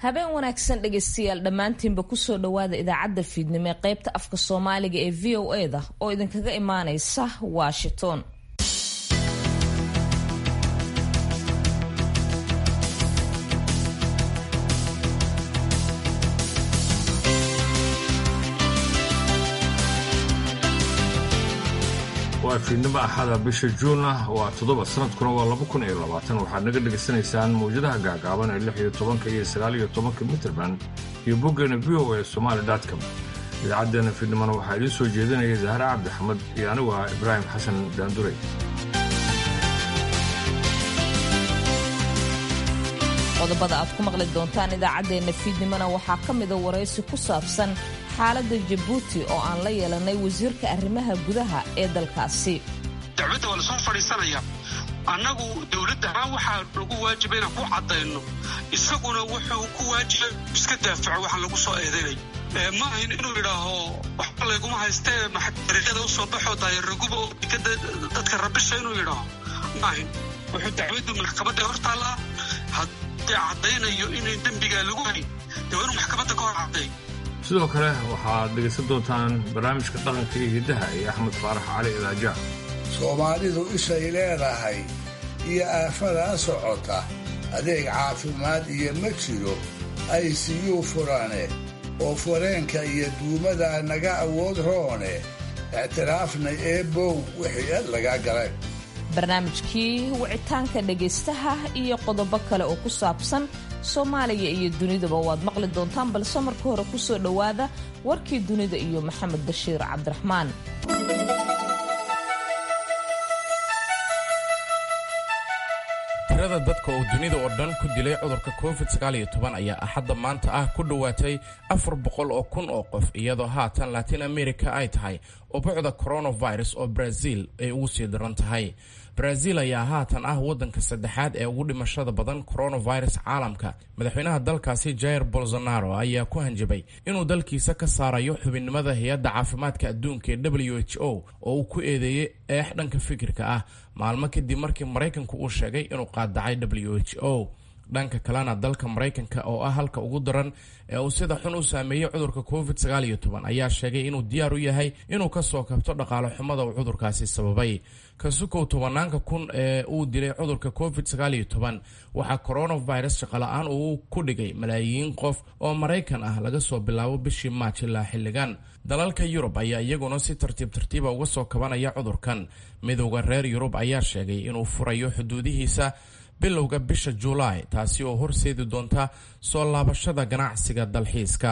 habeen wanaagsan dhegaystayaal dhammaantiinba kusoo dhowaada idaacadda fiidnimo ee qaybta afka soomaaliga ee v o e da oo idinkaga imaanaysa washington waa fiidnimo axada bisha juun ah waa toddoba sanadkuna waa laba kun iyo labaatan waxaad naga dhegaysanaysaan mawjadaha gaagaaban ee lix iyo tobanka iyo sagaal iyo tobanka mitrband iyo boggeena v o e somaali com idaacaddeena fiidnimona waxaa idiin soo jeedinaya zahra cabdixamed iyo anigu ah ibraahim xasan daanduray qodobada aad ku maqli doontaan idaacaddeenna fiidnimona waxaa ka mida waraysi ku saabsan xaaladda jabuuti oo aan la yeelanay wasiirka arrimaha gudaha ee dalkaasi dacwadda waa lasoo fadhiisanaya annagu dowladda ahaan waxaa lagu waajiba inaan ku caddayno isaguna wuxuu ku waajiba iska daafaco waxaan lagu soo eedaynay ma ahin inuu yidhaaho waxba layguma haystee dariiqyada u soo baxoo daayaraguba oo dekada dadka rabisha inuu yidhaaho ma ahin wuxuu dacwaddu maxkamadda hor taallaa haddii caddaynayo inay dembigaa lagu hayn dee waa inuu maxkamadda ka hor cadday sidoo kale waxaad dhegaysan doontaan barnaamijka dhaqanka iyo hiddaha iyo axmed faarax cali ilaaja soomaalidu ishay leedahay iyo aafadaa socota adeeg caafimaad iyo ma jiro ay siyuu furane oo fureenka iyo duumada naga awood roone ictiraafna eebow wixii ed lagaa galay barnaamijkii wicitaanka dhegaystaha iyo qodobo kale oo ku saabsan soomaaliya iyo dunidaba waad maqli doontaan balse marka hore ku soo dhowaada warkii dunida iyo maxamed bashiir cabdiraxmaan tirada dadka uu dunida oo dhan ku dilay cudurka covid ayaa axadda maanta ah ku dhowaatay afar boqol oo kun oo qof iyadoo haatan latin america ay tahay ubucda coronavirus oo brazil ay ugu sii daran tahay brazil ayaa haatan ah waddanka saddexaad ee ugu dhimashada badan coronavirus caalamka madaxweynaha dalkaasi jair bolsonaro ayaa ku hanjabay inuu dalkiisa ka saarayo xubinnimada hay-adda caafimaadka adduunka ee w h o oo uu ku eedeeyey eex dhanka fikirka ah maalmo kadib markii maraykanku uu sheegay inuu qaadacay w h o dhanka kalena dalka maraykanka oo ah halka ugu daran ee uu sida xun u saameeyey cudurka covid ayaa sheegay inuu diyaar u yahay inuu kasoo kabto dhaqaalo xumada uu cudurkaasi sababay kasukow tobanaanka kun ee uu dilay cudurka covid waxaa coronavirus shaqola-aan uu ku dhigay malaayiin qof oo maraykan ah laga soo bilaabo bishii maaj ilaa xilligan dalalka yurub ayaa iyaguna si tartiib tartiiba uga soo kabanaya cudurkan midowda reer yurub ayaa sheegay inuu furayo xuduudihiisa bilowga bisha julaay taasi oo horseedi doonta soo laabashada ganacsiga dalxiiska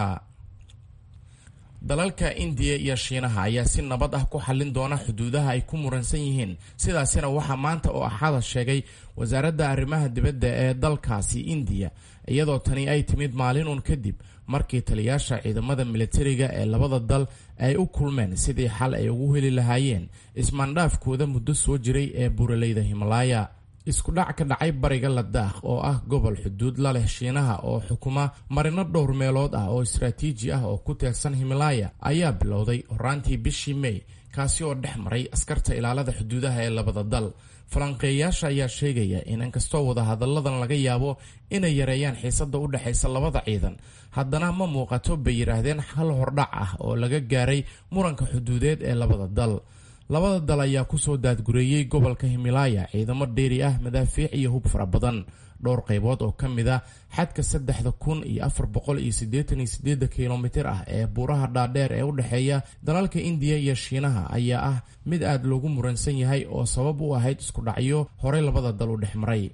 dalalka indiya iyo shiinaha ayaa si nabad ah ku xallin doona xuduudaha ay ku muransan yihiin sidaasina waxaa maanta oo axada sheegay wasaaradda arrimaha dibadda ee dalkaasi indiya iyadoo tani ay timid maalin uun kadib markii taliyaasha ciidamada militariga ee labada dal ay u kulmeen sidii xal ay ugu heli lahaayeen ismaandhaafkooda muddo soo jiray ee buuraleyda himalaya isku dhac ka dhacay bariga ladaakh oo ah gobol xuduud la leh shiinaha oo xukuma marino dhowr meelood ah oo istaraatiiji ah oo ku teegsan himalaya ayaa bilowday horaantii bishii may kaasi oo dhex maray askarta ilaalada xuduudaha ee labada dal falanqeeyaasha ayaa sheegaya in inkastoo wadahadalladan laga yaabo inay yareeyaan xiisada u dhexaysa labada ciidan haddana ma muuqato bay yidhaahdeen hal hordhac ah oo laga gaaray muranka xuduudeed ee labada dal labada dal ayaa kusoo daadgureeyey gobolka himilaya ciidamo dheeri ah madaafiic iyo hub fara badan dhowr qaybood oo ka mid a xadka saddexda kun iyo afar boqol iyo siddeetan iyo sideeda kilomitir ah ee buuraha dhaadheer ee u dhexeeya dalalka indiya iyo shiinaha ayaa ah mid aada loogu muransan yahay oo sabab u ahayd isku dhacyo horey labada dal u dhex maray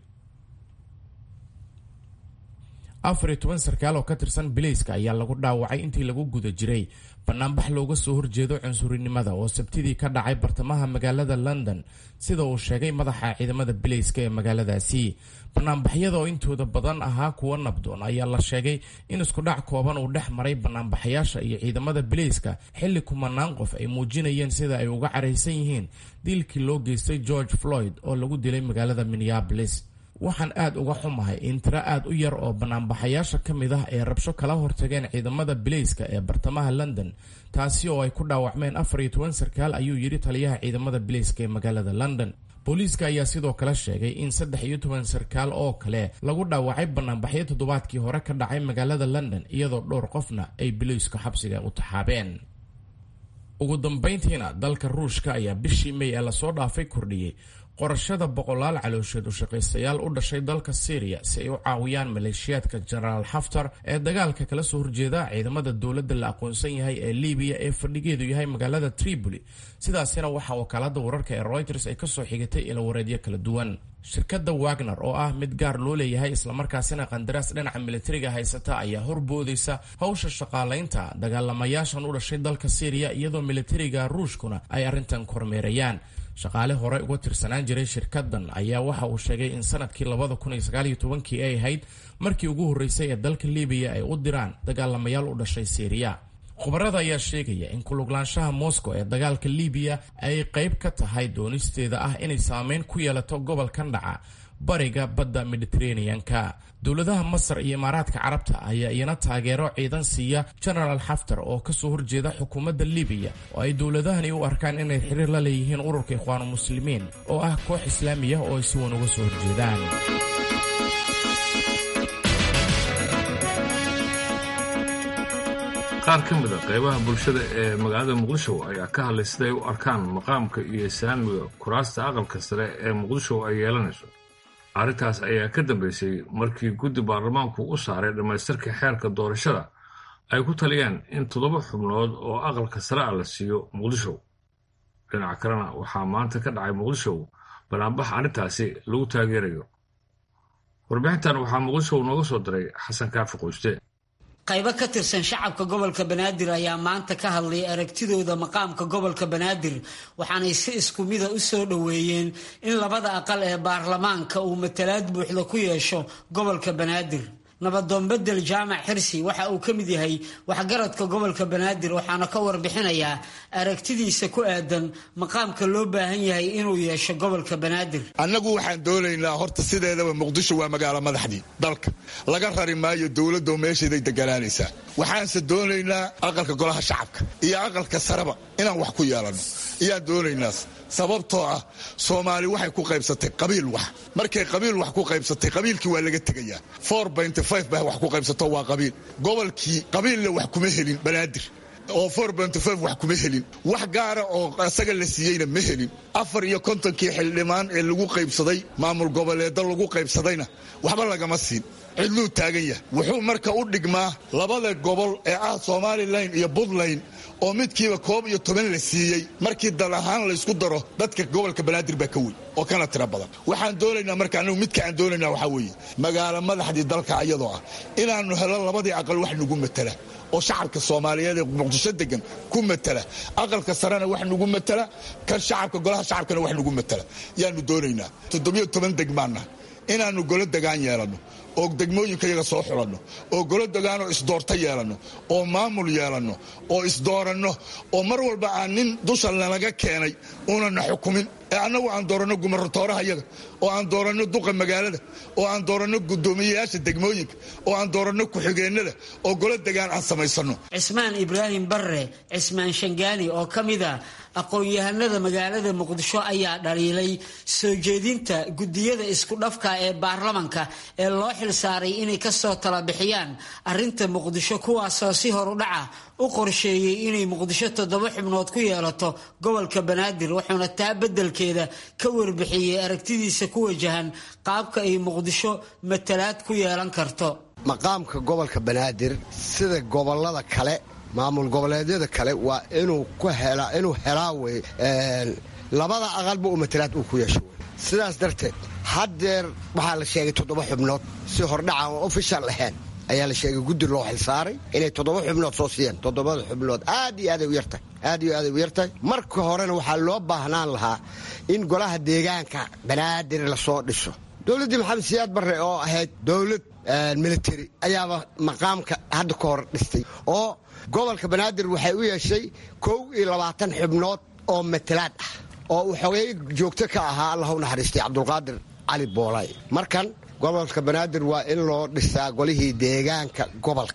afar iyo toban sarkaal oo ka tirsan bilayska ayaa lagu dhaawacay intii lagu guda jiray banaanbax looga soo horjeedo cunsurinimada oo sabtidii ka dhacay bartamaha magaalada london sida uu sheegay madaxa ciidamada bilayska ee magaaladaasi banaanbaxyada oo intooda badan ahaa kuwa nabdoon ayaa la sheegay in iskudhac kooban uu dhex maray banaanbaxayaasha iyo ciidamada bilayska xilli kumanaan qof ay muujinayeen sida ay uga caraysan yihiin diilkii loo geystay george floyd oo lagu dilay magaalada minneabolis waxaan aad uga xumahay in tiro aad u yar oo banaanbaxayaasha ka mid ah ay rabsho kala hortageen ciidamada bilayska ee bartamaha london taasi oo ay ku dhaawacmeen afar iyo toban sarkaal ayuu yidhi taliyaha ciidamada bilayska ee magaalada london booliiska ayaa sidoo kale sheegay in saddex iyo toban sarkaal oo kale lagu dhaawacay banaanbaxyo toddobaadkii hore ka dhacay magaalada london iyadoo dhowr qofna ay biliisku xabsiga u taxaabeen ugu dambayntiina dalka ruushka ayaa bishii may ee lasoo dhaafay kordhiyey qorashada boqolaal caloosheed u shaqaystayaal u dhashay dalka syriya si ay u caawiyaan maleeshiyaadka jenaraal xaftar ee dagaalka kala soo horjeeda ciidamada dowladda la aqoonsan yahay ee libiya ee fadhigeedu yahay magaalada tripoli sidaasina waxaa wakaalada wararka ee reuters ay kasoo xigatay ilawareedyo kala duwan shirkadda wagner oo ah mid gaar loo leeyahay islamarkaasina qandaraas dhinaca militariga haysata ayaa horboodaysa howsha shaqaalaynta dagaalamayaashan u dhashay dalka syriya iyadoo militariga ruushkuna ay arrintan kormeerayaan shaqaale hore uga tirsanaan jiray shirkadan ayaa waxa uu sheegay in sanadkii labada kun iyo sagaal iyo tobankii ay ahayd markii ugu horreysay ee dalka libiya ay u diraan dagaalamayaal u dhashay syriya khubarada ayaa sheegaya in kuluglaanshaha moscow ee dagaalka libiya ay qayb ka tahay doonisteeda ah inay saameyn ku yeelato gobolkan dhaca bariga badda mediteraneanka dowladaha masar iyo imaaraadka carabta ayaa iyana taageero ciidan siiya genaraal xaftar oo kasoo horjeeda xukuumadda libiya oo ay dowladahani u arkaan inay xiriir la leeyihiin ururka ikhwaanu muslimiin oo ah koox islaamiya oo ay si wan uga soo horjeedaan qaar ka mid a qaybaha bulshada ee magaalada muqdisho ayaa ka hadlay siday u arkaan maqaamka iyo islaamiga kuraasta aqalka sare ee muqdisho ay yeelanayso arrintaas ayaa ka dambeysay markii guddi baarlamaanku u saaray dhammaystirka xeerka doorashada ay ku taliyeen in toddoba xubnood oo aqalka sare ah la siiyo muqdisho dhinaca kalena waxaa maanta ka dhacay muqdisho banaanbax arrintaasi lagu taageerayo warbixintan waxaa muqdisho nooga soo diray xasan kaafi qoyste qaybo ka tirsan shacabka gobolka banaadir ayaa maanta ka hadlay aragtidooda maqaamka gobolka banaadir waxaanay si isku mida u soo dhoweeyeen in labada aqal ee baarlamaanka uu matalaad buuxda ku yeesho gobolka banaadir nabadoon bedel jaamac xirsi waxa uu ka mid yahay waxgaradka gobolka banaadir waxaana ka warbixinayaa aragtidiisa ku aadan maqaamka loo baahan yahay inuu yeesho gobolka banaadir annagu waxaan doonaynaa horta sideedaba muqdisho waa magaalo madaxdii dalka laga rari maayo dowladdo meesheeday deganaanaysaa waxaanse doonaynaa aqalka golaha shacabka iyo aqalka sareba inaan wax ku yeelanno iyaan doonaynaa sababtoo ah soomaali waxay ku qaybsatay qabiil wax markay qabiil wax ku qaybsatay qabiilkii waa laga tegayaa ba wax ku qaybsato waa qabiil gobolkii qabiilla wax kuma helin banaadir oo wax kuma helin wax gaara oo asaga la siiyeyna ma helin afar iyo kontonkii xildhibaan ee lagu qaybsaday maamul goboleeda lagu qaybsadayna waxba lagama siin cidluu taagan yahay wuxuu marka u dhigmaa labada gobol ee ah somalilan iyo puntland oo midkiiba koob iyo toban la siiyey markii dal ahaan laysku daro dadka gobolka banaadir baa ka weyn oo kana tira badan waxaan doonaynaa marka anigu midka aan doonaynaa waxaa weeye magaalo madaxdii dalka ayadoo ah inaannu helo labadii aqal wax nagu matala oo shacabka soomaaliyeed ee muqdisho degan ku matala aqalka sarena wax nagu matala kan shacabka golaha shacabkana wax nagu matala yaanu doonaynaa toddobiyo toban degmaanna inaannu golo degaan yeelanno oo degmooyinka yaga soo xulanno oo golo degaanoo isdoorta yeelanno oo maamul yeelanno oo isdooranno oo mar walba aan nin dusha nalaga keenay uunana xukumin ee annagu aan dooranno gumarotooraha yaga oo aan dooranno duqa magaalada oo aan dooranno guddoomiyeyaasha degmooyinka oo aan dooranno ku-xigeennada oo golo degaan aan samaysanno cismaan ibraahim barre cismaan shangaani oo ka mid a aqoon-yahanada magaalada muqdisho ayaa dhaliilay soo jeedinta guddiyada isku dhafka ee baarlamanka ee loo xilsaaray inay kasoo tala bixiyaan arrinta muqdisho kuwaasoo si horudhaca u qorsheeyey inay muqdisho toddoba xubnood ku yeelato gobolka banaadir wuxuuna taa beddelkeeda ka warbixiyey aragtidiisa ku wajahan qaabka ay muqdisho matalaad ku yeelan karto maqaamka gobolka banaadir sida gobolada kale maamul goboleedyada kale waa inuu inuu helaa wey labada aqalba uu matalaad uu ku yeesho wey sidaas darteed haddeer waxaa la sheegay toddoba xubnood si hordhaca oo ofishal ahayn ayaa la sheegay guddi loo xilsaaray inay toddoba xubnood soo siiyeen toddobada xubnood aad iyo aaday u yartahay aad iyo aaday u yartahay marka horena waxaa loo baahnaan lahaa in golaha deegaanka banaadir lasoo dhiso dowladdii maxamed siyaad barre oo ahayd dowlad military ayaaba maqaamka hadda ka hor dhistay oo gobolka banaadir waxay u yeeshay kow iyo labaatan xubnood oo matalaad ah oo uu xogey joogto ka ahaa allah u naxariistay cabdulqaadir cali boolay markan gobolka banaadir waa in loo dhisaa golihii deegaanka gobolka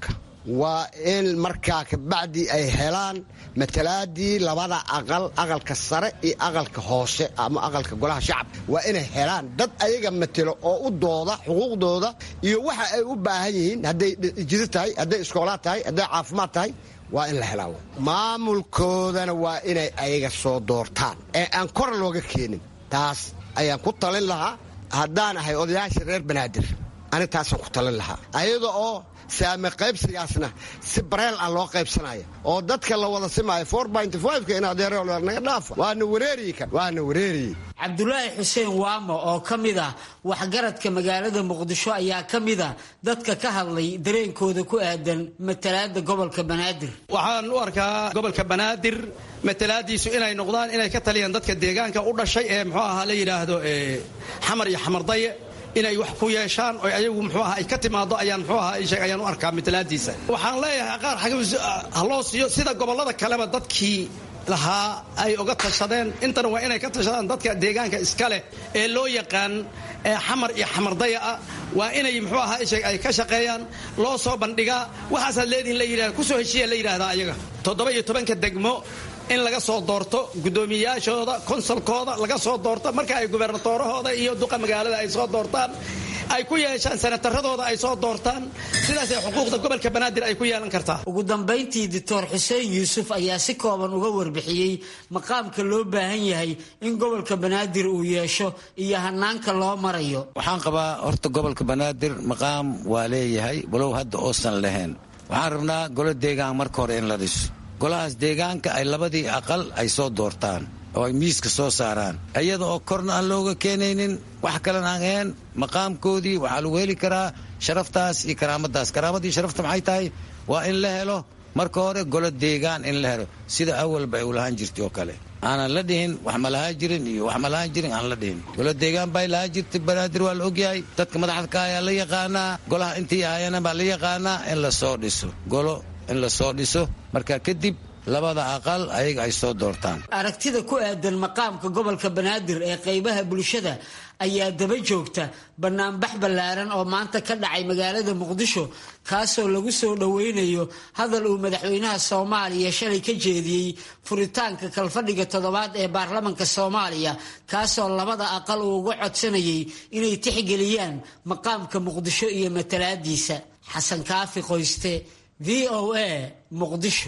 waa in markaa kabacdi ay helaan matalaadii labada aqal aqalka sare iyo aqalka hoose ama aqalka golaha shacabka waa inay helaan dad ayaga matelo oo u dooda xuquuqdooda iyo waxa ay u baahan yihiin hadday jidi tahay hadday iskoolaad tahay hadday caafimaad tahay waa in la helaa maamulkoodana waa inay ayaga soo doortaan ee aan kor looga keenin taas ayaan ku talin lahaa haddaan ahay odayaasha reer banaadir ani taasaan ku talin lahaa ayada oo saame qaybsigaasna si bareel ah loo qaybsanaya oo dadka la wada simaayo ka in adeero naga dhaafa waana wareeriyi kan waana wareeriyi cabdulaahi xuseen waamo oo ka mid ah waxgaradka magaalada muqdisho ayaa ka mid a dadka ka hadlay dareenkooda ku aadan matalaada gobolka banaadir waxaan u arkaa gobolka banaadir matalaadiisu inay noqdaan inay ka taliyaan dadka deegaanka u dhashay ee muxuu ahaa la yidhaahdo xamar iyo xamardaye inay wax ku yeeshaan oo ayagu muxuu aha ay ka timaado ayaan muxuu aha sheeg ayaan u arkaa matalaadiisa waxaan leeyahay qaar xag ha loo siiyo sida gobollada kaleba dadkii lahaa ay uga tashadeen intana waa inay ka tashadaan dadka deegaanka iska leh ee loo yaqaan xamar iyo xamardaya ah waa inay muxuu ahaa sheeg ay ka shaqeeyaan loo soo bandhigaa waxaasaad leedihin la yidhahda kusoo heshiiya la yidhahdaa ayaga toddoba iyo tobanka degmo in laga soo doorto guddoomiyayaashooda konsolkooda laga soo doorto marka ay gubernatoorahooda iyo duqa magaalada ay soo doortaan ay ku yeeshaan sanataradooda ay soo doortaan sidaasay xuquuqda gobolka banaadir ay ku yeelan kartaa ugu dambayntii doctor xuseen yuusuf ayaa si kooban uga warbixiyey maqaamka loo baahan yahay in gobolka banaadir uu yeesho iyo hanaanka loo marayo waxaan qabaa horta gobolka banaadir maqaam waa leeyahay walow hadda oosan lahayn waxaan rabnaa golo deegaan marka hore in la dhiso golahaas deegaanka ay labadii aqal ay soo doortaan oo ay miiska soo saaraan iyada oo korna aan looga keenaynin wax kalena aan ahayn maqaamkoodii waxaa lagu heli karaa sharaftaas iyo karaamadaas karaamadii sharafta maxay tahay waa in la helo marka hore golo deegaan in la helo sida awalba ay u lahaan jirtay oo kale aanan la dhihin wax ma lahaan jirin iyo wax ma lahaan jirin aan la dhihin golo deegaan bay lahaan jirtay banaadir waa la ogyahay dadka madaxda ka ayaa la yaqaanaa golaha intii ahayana baa la yaqaanaa in la soo dhiso golo in la soo dhiso marka kadib labada aqal ayaga ay soo doortaan aragtida ku aadan maqaamka gobolka banaadir ee qaybaha bulshada ayaa daba joogta banaanbax ballaaran oo maanta ka dhacay magaalada muqdisho kaasoo lagu soo dhoweynayo hadal uu madaxweynaha soomaaliya shalay ka jeediyey furitaanka kalfadhiga toddobaad ee baarlamanka soomaaliya kaasoo labada aqal uu uga codsanayay inay tixgeliyaan maqaamka muqdisho iyo matalaadiisa xasan kaafi qoyste v o a muqdisho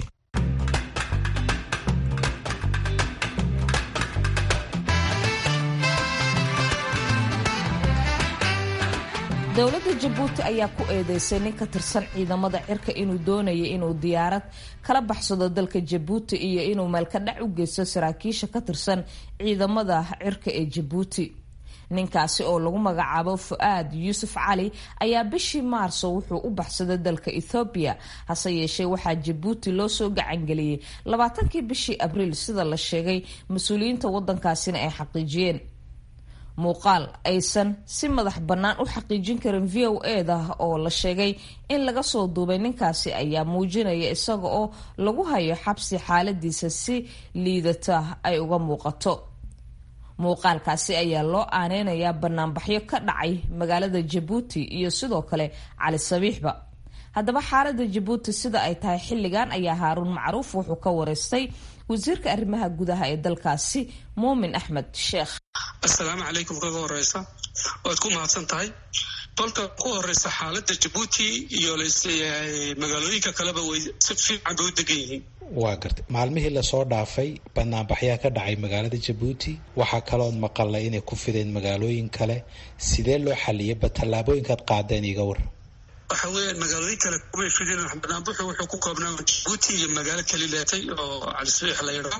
dowladda jabuuti ayaa ku eedeysay nin ka tirsan ciidamada cirka inuu doonayay inuu diyaarad kala baxsado dalka jabuuti iyo inuu meelkadhac u geysto saraakiisha ka tirsan ciidamada cirka ee jabuuti ninkaasi oo lagu magacaabo fu-aad yuusuf cali ayaa bishii maarso wuxuu u baxsaday dalka ethoobiya hase yeeshee waxaa jabuuti loo soo gacangeliyey labaatankii bishii abriil sida la sheegay mas-uuliyiinta wadankaasina ay xaqiijiyeen muuqaal aysan si madax bannaan u xaqiijin karin v o eda oo la sheegay in laga soo duubay ninkaasi ayaa muujinaya isaga oo lagu hayo xabsi xaaladiisa si liidata ay uga muuqato muuqaalkaasi ayaa loo aaneynayaa banaanbaxyo ka dhacay magaalada jabuuti iyo sidoo kale cali sabiixba haddaba xaalada jabuuti sida ay tahay xilligan ayaa haaruun macruuf wuxuu ka wareystay wasiirka arrimaha gudaha ee dalkaasi muumin axmed sheekh assalaamu calaykum kaga horeysa waad ku mahadsan tahay kolka ku horeysa xaalada jabuuti iyo laisleeyahay magaalooyinka kaleba way si fiican bay u degan yihiin waa gartay maalmihii lasoo dhaafay banaanbaxyaa ka dhacay magaalada jabuuti waxaa kalood maqalay inay ku fideen magaalooyin kale sidee loo xaliyaba tallaabooyinkaad qaadeen iga war waxa weeyaan magaalooyin kale kumay fideen banaanbuxu wuxuu ku koobnaa jabuuti iyo magaalo kalileetay oo calisbiix la yidhaa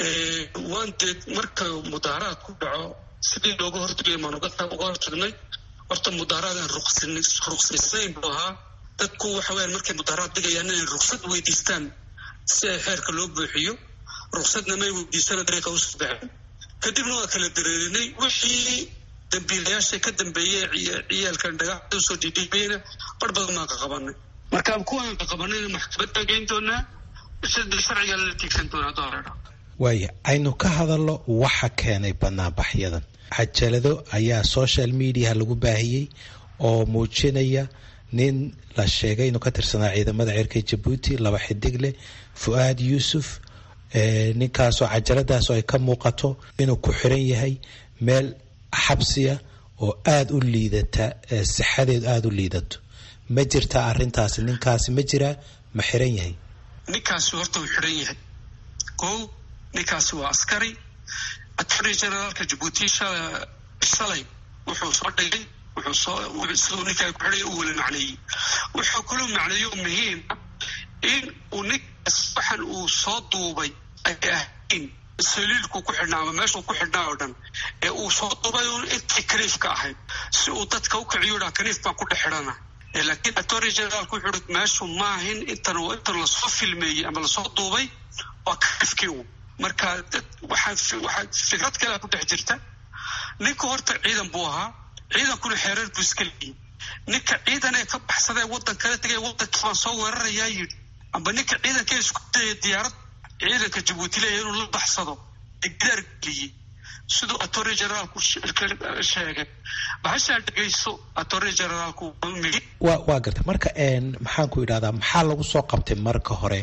waan dee marka mudaaharaad ku dhaco sidii looga hortagay maan uga hortagnay horta mudaaharaadaan ruqsaysayn buu ahaa dadku waxa weyaan markay mudaaharaad dhigayaan inay ruqsad weydiistaan si ay xeerka loo buuxiyo ruqsadna may weydiisana dariiqa usoo baxeen kadibna waa kala dareerinay wixii dambiilayaasha ka dambeeyey ciyaalkan dhagaxda usoo dhiidhiibayna bar badan baan ka qabanay marka kuwaan ka qabanayna maxkamad baan geyn doonaa sharciga lala tiigsan doonaa doorera waaya aynu ka hadalno waxa keenay banaanbaxyadan cajalado ayaa social mediaha lagu baahiyey oo muujinaya nin la sheegay inuu ka tirsanaa ciidamada cirka jabuuti laba xidig leh fu-aad yuusuf ninkaasoo cajaladaasoo ay ka muuqato inuu ku xiran yahay meel xabsiya oo aada u liidata sixadeedu aada u liidato ma jirtaa arintaasi ninkaasi ma jiraa ma xiran yahay ninkaasi horta uu xiran yahay kow ninkaasi waa askari attorney generaalka jabuuti shalay wuxuu soo dhigay wuxuu soo siduu ninkaa ku xidhay u weli macneeyey wuxuu kaloo macneeyo muhiim in uu ninkaas waxan uu soo duubay ay ahayn saliilku ku xidhnaa ama meeshuu ku xidhnaa oo dhan ee uu soo duubay un intii kaniifka ahayd si uu dadka u kiciyo dhaa kaniif baan ku dhex xidhana laakiin attorney generaalku wuxuu hi meeshu maahin intan intan lasoo filmeeyey ama lasoo duubay waa kaniifkii u marka waxaa waxaa fikrad kalea ku dhex jirta ninka horta ciidan buu ahaa ciidankuna xeereer buu iska leeyay ninka ciidan ee ka baxsadee waddan kala tegay waddankii baan soo weerarayaa yidhi amba ninka ciidankee isku dayay diyaarad ciidanka jabuuti leeya inuu la baxsado ee gidaar geliyey siduu attorney generaalku sheegay bahashaa dhegayso attorney generaalku wa waa gartay marka maxaan ku idhahdaa maxaa lagu soo qabtay marka hore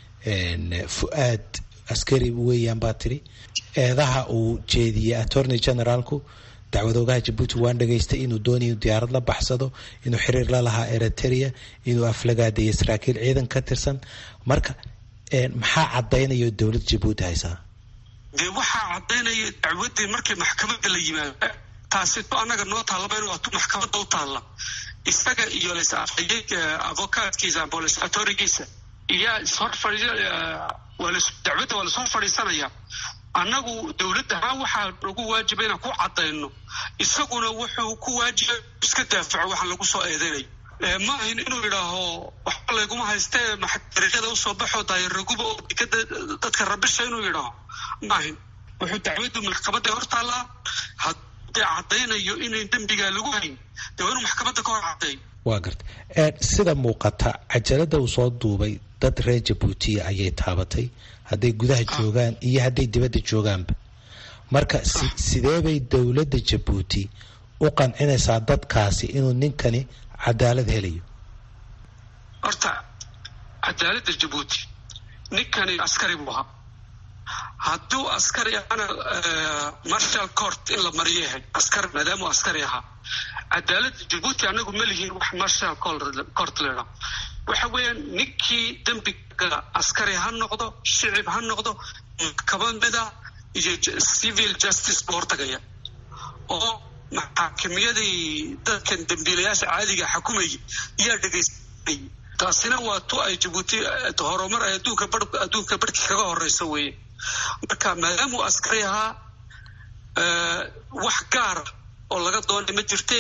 fu-aad askari weeyaan baa tiri eedaha uu jeediyey attorney generaalku dacwadoogaha jabuuti waan dhageystay inuu doonay inuu diyaarad la baxsado inuu xiriir la lahaa eritrea inuu aflagaadeeya saraakiil ciidan ka tirsan marka maxaa caddaynaya dowladda jabuuti haysaa dee waxaa caddaynaya dacwaddii markii maxkamadda la yimaado taasito annaga noo taallaba in waatu maxkamadda u taalla isaga iyo lasafayey avokaatkiisa amba lasatorigiisa iyaa ishor fadhi dacwadda waa lasoo fadhiisanaya annagu dowladda ahaan waxaa nagu waajiba inaan ku caddayno isaguna wuxuu ku waajibay iska daafaco waxaan lagu soo eedeynay ma ahin inuu yidhaaho waxba layguma haystee dariiqyada usoo baxo daayaraguba oo dekada dadka rabisha inuu yidhaaho ma ahin wuxuu dacwaddu maxkamadda hor taallaa haddii caddaynayo inayn dembigaa lagu hayn dee waa inuu maxkamadda ka hor caddeeyo waa garta sida muuqata cajalada uu soo duubay dad reer jabuutiya ayay taabatay hadday gudaha joogaan iyo hadday dibadda joogaanba marka sidee bay dowladda jabuuti u qancinaysaa dadkaasi inuu ninkani cadaalad helayo horta cadaaladda jabuuti ninkani askari buu ahaa hadduu askari ahana marshal court in la mariyo yahay askar maadaamuu askari ahaa cadaaladda jabuuti anagu ma lihiin wax marshal court leedha waxa weeyaan ninkii dembiga askari ha noqdo shicib ha noqdo maxkamada iyo civil justice buu hortagaya oo maxaakimiyadii dadkan dembiilayaasha caadiga xukumayay yaa dhegaysanayay taasina waa tu ay jabuuti horumar ay adduunka bar adduunka barhkii kaga horeysa weeye marka maadaamuu askari ahaa wax gaara oo laga doonay ma jirte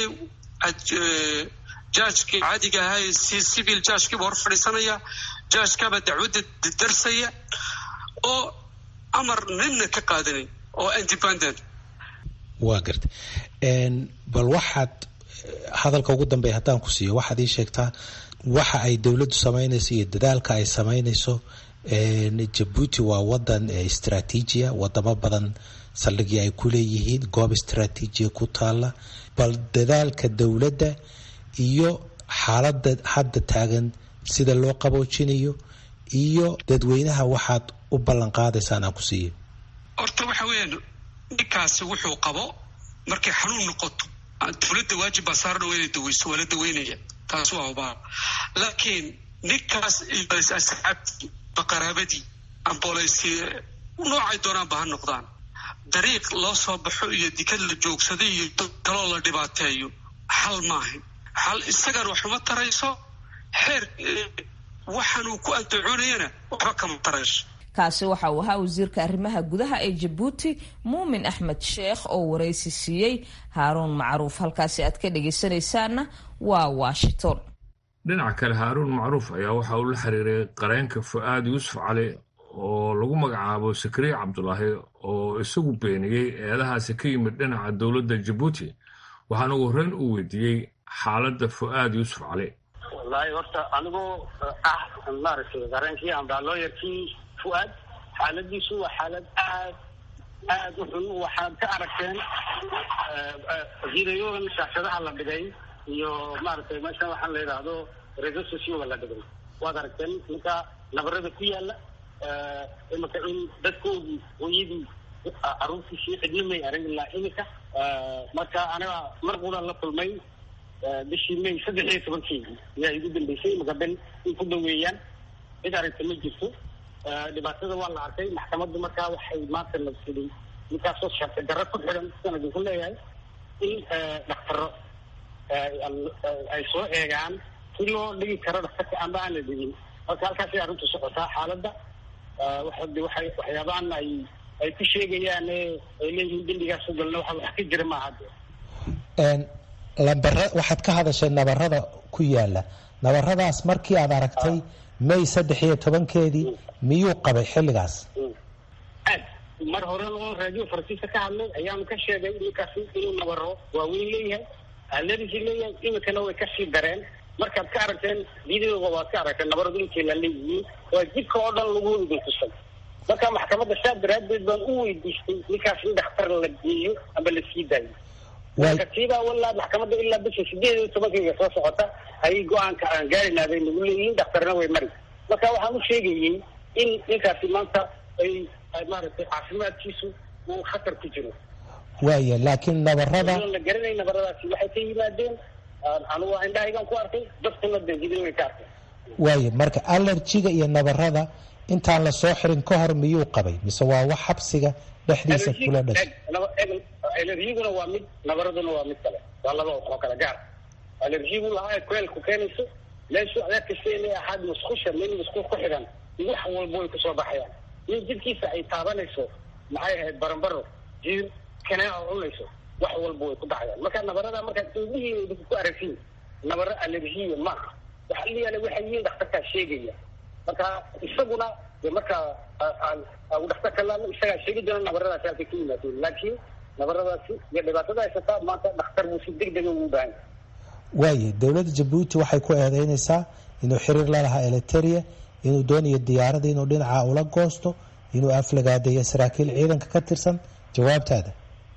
jaajkii caadiga ahaa si civil jaajkiiba hor fadhiisanaya jaajkaaba dacwadda darsaya oo amar ninna ka qaadanin oo independent waa garta bal waxaad hadalka ugu dambeeya haddaan ku siiyo waxaad ii sheegtaa waxa ay dowladdu samaynayso iyo dadaalka ay samaynayso jabuuti waa wadan istraatiijiya wadamo badan saldhigii ay ku leeyihiin goob istraatiijiya ku taala bal dadaalka dowladda iyo xaaladda hadda taagan sida loo qaboojinayo iyo dadweynaha waxaad u ballan qaadaysaan aan ku siiyo horta waxa weeyaan ninkaasi wuxuu qabo markay xanuun noqoto dowladda waajib baa saaran waa inay daweyso waa la daweynaya taas waa hubaa laakiin ninkaas asxaabtii baqaraabadii ambooleysi noocay doonaanba ha noqdaan dariiq loo soo baxo iyo dikad la joogsaday iyo dad kaloo la dhibaateeyo xal maahan xal isagana waxuma tarayso xeer waxaanuu ku andacoonayana waxba kama tarayso kaasi waxa uu ahaa wasiirka arrimaha gudaha ee jabuuti muumin axmed sheekh oo waraysi siiyey haaruun macruuf halkaasi aad ka dhagaysanaysaanna waa washington dhinaca kale haaruun macruuf ayaa waxa uu la xiriiray qareenka fu-aad yuusuf cali oo lagu magacaabo sakriye cabdulaahi oo isagu beeniyey eedahaasi ka yimid dhinaca dowladda jabuuti waxaana ugu horreyn uu weydiiyey xaaladda fu-aad yuusuf cali wallaahi horta anigoo ah maaragtay qareenkii amba looyarkii fuaad xaaladiisu waa xaalad aad aad u xun waxaad ka aragteen fiidayogan shaashadaha la dhigay iyo maaragtay meeshan waxaan la yidhaahdo resososiyoga la dhigay waad aragteen ninka nabarada ku yaala imika in dadkoodii hooyadii caruurtiisii cidna may arag ilaa imika marka aniga mar qudan la kulmay bishii may saddex iyo tobankeedii ayaa igu dambeysay imika ben in ku dhaweeyaan cid aragta ma jirto dhibaatada waa la arkay maxkamaddu markaa waxay maanta la siday ninkaasoo sharci darro ku xidhan sidaan idinku leeyahay in dhaktaro ay soo eegaan si loo dhigi karo dhaktarka amba aan la dhigin marka halkaasay arrintu socotaa xaaladda waxade waxay waxyaabahan ay ay ku sheegayaan ay leeyihiin dembigaas u galna waxa wax ka jira maaha de nabara waxaad ka hadashay nabarada ku yaala nabaradaas markii aad aragtay may saddex iyo tobankeedii miyuu qabay xilligaas aad mar hore oo raadiyo faransiiska ka hadlay ayaanu ka sheegay ninkaasi inuu nabaro waaweyn leeyahay alerji leeyahay imikana way kasii dareen markaad ka aragteen videoga waad ka aragteen nabaradu intay la leeyihiin waa jidka oo dhan lagu idin tusay marka maxkamadda saa daraadeed baan u weydiistay ninkaas in dhakhtar la geeyo ama la sii daayo marka tiibaa walaa maxkamadda ilaa bisha sideed iyo tobankayga soo socota ayay go-aanka aan gaarina bay nagu leeyihiin dhakhtarna way mari marka waxaan u sheegayey in ninkaasi maanta ay maaragtay caafimaadkiisu uu khatar ku jiro waaya laakiin nabarada la garanay nabaradaasi waxay ka yimaadeen anigu waa indhahaygan ku arkay dadkuna de video way ka arkay waaya marka allergiga iyo nabarada intaan la soo xirin ka hor miyuu qabay mise waa wax xabsiga dhexdiisa kula dhashay alerjiguna waa mid nabaraduna waa mid kale waa laba wax oo kale gaar alerjigu lahaa kuleelku keenayso meeshu adaa kasta inay ahaad musqusha meel musqul ku xidhan wax walba way kusoo baxayaan in jidkiisa ay taabanayso maxay ahayd barambaro jiir kanaa cunayso wax walba way ku dhacayaan marka nabarada markaad indhihiina idinku ku aragtiin nabaro alerjiya maaha waxa la yaala waxay yihiin dhakhtarkaa sheegaya marka isaguna de marka u dhakhtarka laadno isagaa sheegi doona nabaradaasi halkay ka yimaadeen laakiin nabaradaasi iyo dhibaatada haysataa maanta dhakhtar buu si deg dega ugu baahan waaya dowladda jabuuti waxay ku eedeynaysaa inuu xiriir la lahaa eliteria inuu doonayo diyaaradda inuu dhinaca ula goosto inuu aflagaadeeyo saraakiil ciidanka ka tirsan jawaabtaada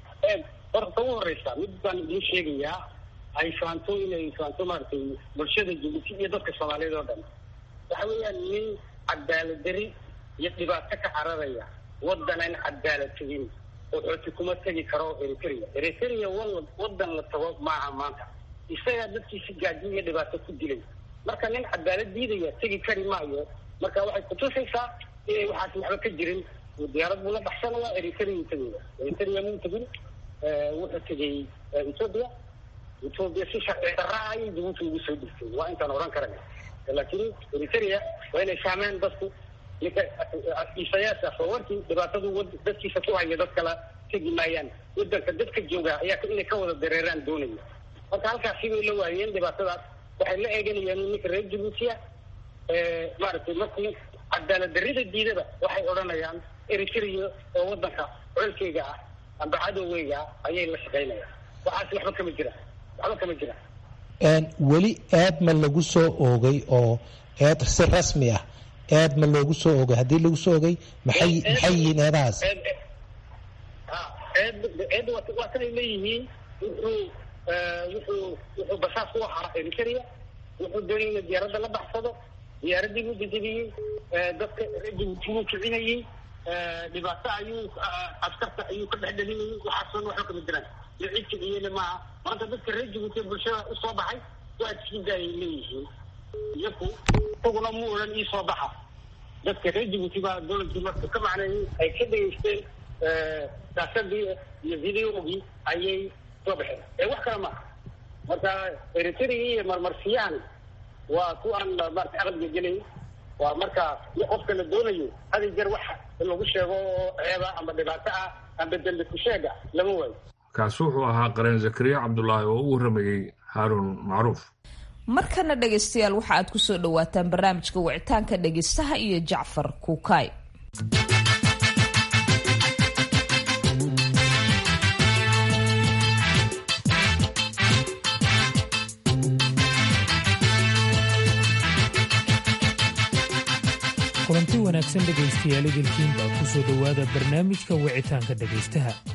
horta ugu horeysa mid baan idiin sheegayaa ay faanto inay faanto maaragtay bulshada jabuuti iyo dadka soomaaliyeed oo dhan waxa weeyaan nin cadaalad dari iyo dhibaato ka cararaya waddan aan cadaalad tegin oo xooti kuma tegi karo eritrea eritrea wal waddan la tago maaha maanta isagaa dadkiisi gaaji iyo dhibaato ku dilay marka nin cadaalad diidaya tegi kari maayo marka waxay kutusaysaa inay waxaas waxba ka jirin diyaarad buu la baxsanaya eritrea tegaya eritrea muu tegin wuxuu tegay ethoopia ethoopia si sharci darra ah ayay jabuuti ugu soo dhigtay waa intaan odhan karana laakiin eritrea waa inay fahmeen dadku ninka isayaas afawarkii dhibaatadu dadkiisa ku haya dad kala tegi maayaan wadanka dadka jooga ayaa inay ka wada dareeraan doonaya marka halkaasi bay la waayeen dhibaatadaas waxay la eeganayaan ninka reer jabuutiya maaragtay markii cadaalad darrida diidada waxay odhanayaan eritrea oo wadanka colkeyga ah amba cadowgeyga ah ayay la shaqaynayaan waxaas waxba kama jiraan waxba kama jiraan weli eed ma lagu soo oogay oo eed si rasmi ah eed ma loogu soo ogay haddii lagu soo ogay maxay maxay yihiin eedahaas eed eed waa kanay leeyihiin wuxuu wuxuu wuxuu basaas u ahaa eritrea wuxuu doonay ina diyaaradda la baxsado diyaaraddii buu dejebiyey dadka jabuuti buu kicinayey dhibaato ayuu askarta ayuu ka dhex dhalinayay waxaasan waxba kama jiraan iyo cid kiciyena maaha maanta dadka reer jabuuti bulshada usoo baxay waa sii daayay leeyihiin iyaku isaguna mu odhan ii soo baxa dadka reer jabuuti baa dowladkii marka ka macneeyey ay ka dhegeysteen saasadii iyo videogii ayay soo baxeen ee wax kale maaha marka eritrea iyo marmarsiyahan waa ku aan maarata aqalga gelay waa marka qofka la doonayo hadi jeer wax lagu sheego oo ceeba ama dhibaato ah amba dembi ku sheega lama waayo kaasi wuxuu ahaa qareen zakariya cabdulaahi oo u warramayey haaruun macruuf markana dhegaystayaal waxa aad ku soo dhowaataan barnaamijka wicitaanka dhegaystaha iyo jacfar kuukaay kulanti wanaagsan dhegaystayaal idilkiin baa ku soo dhowaada barnaamijka wicitaanka dhegaystaha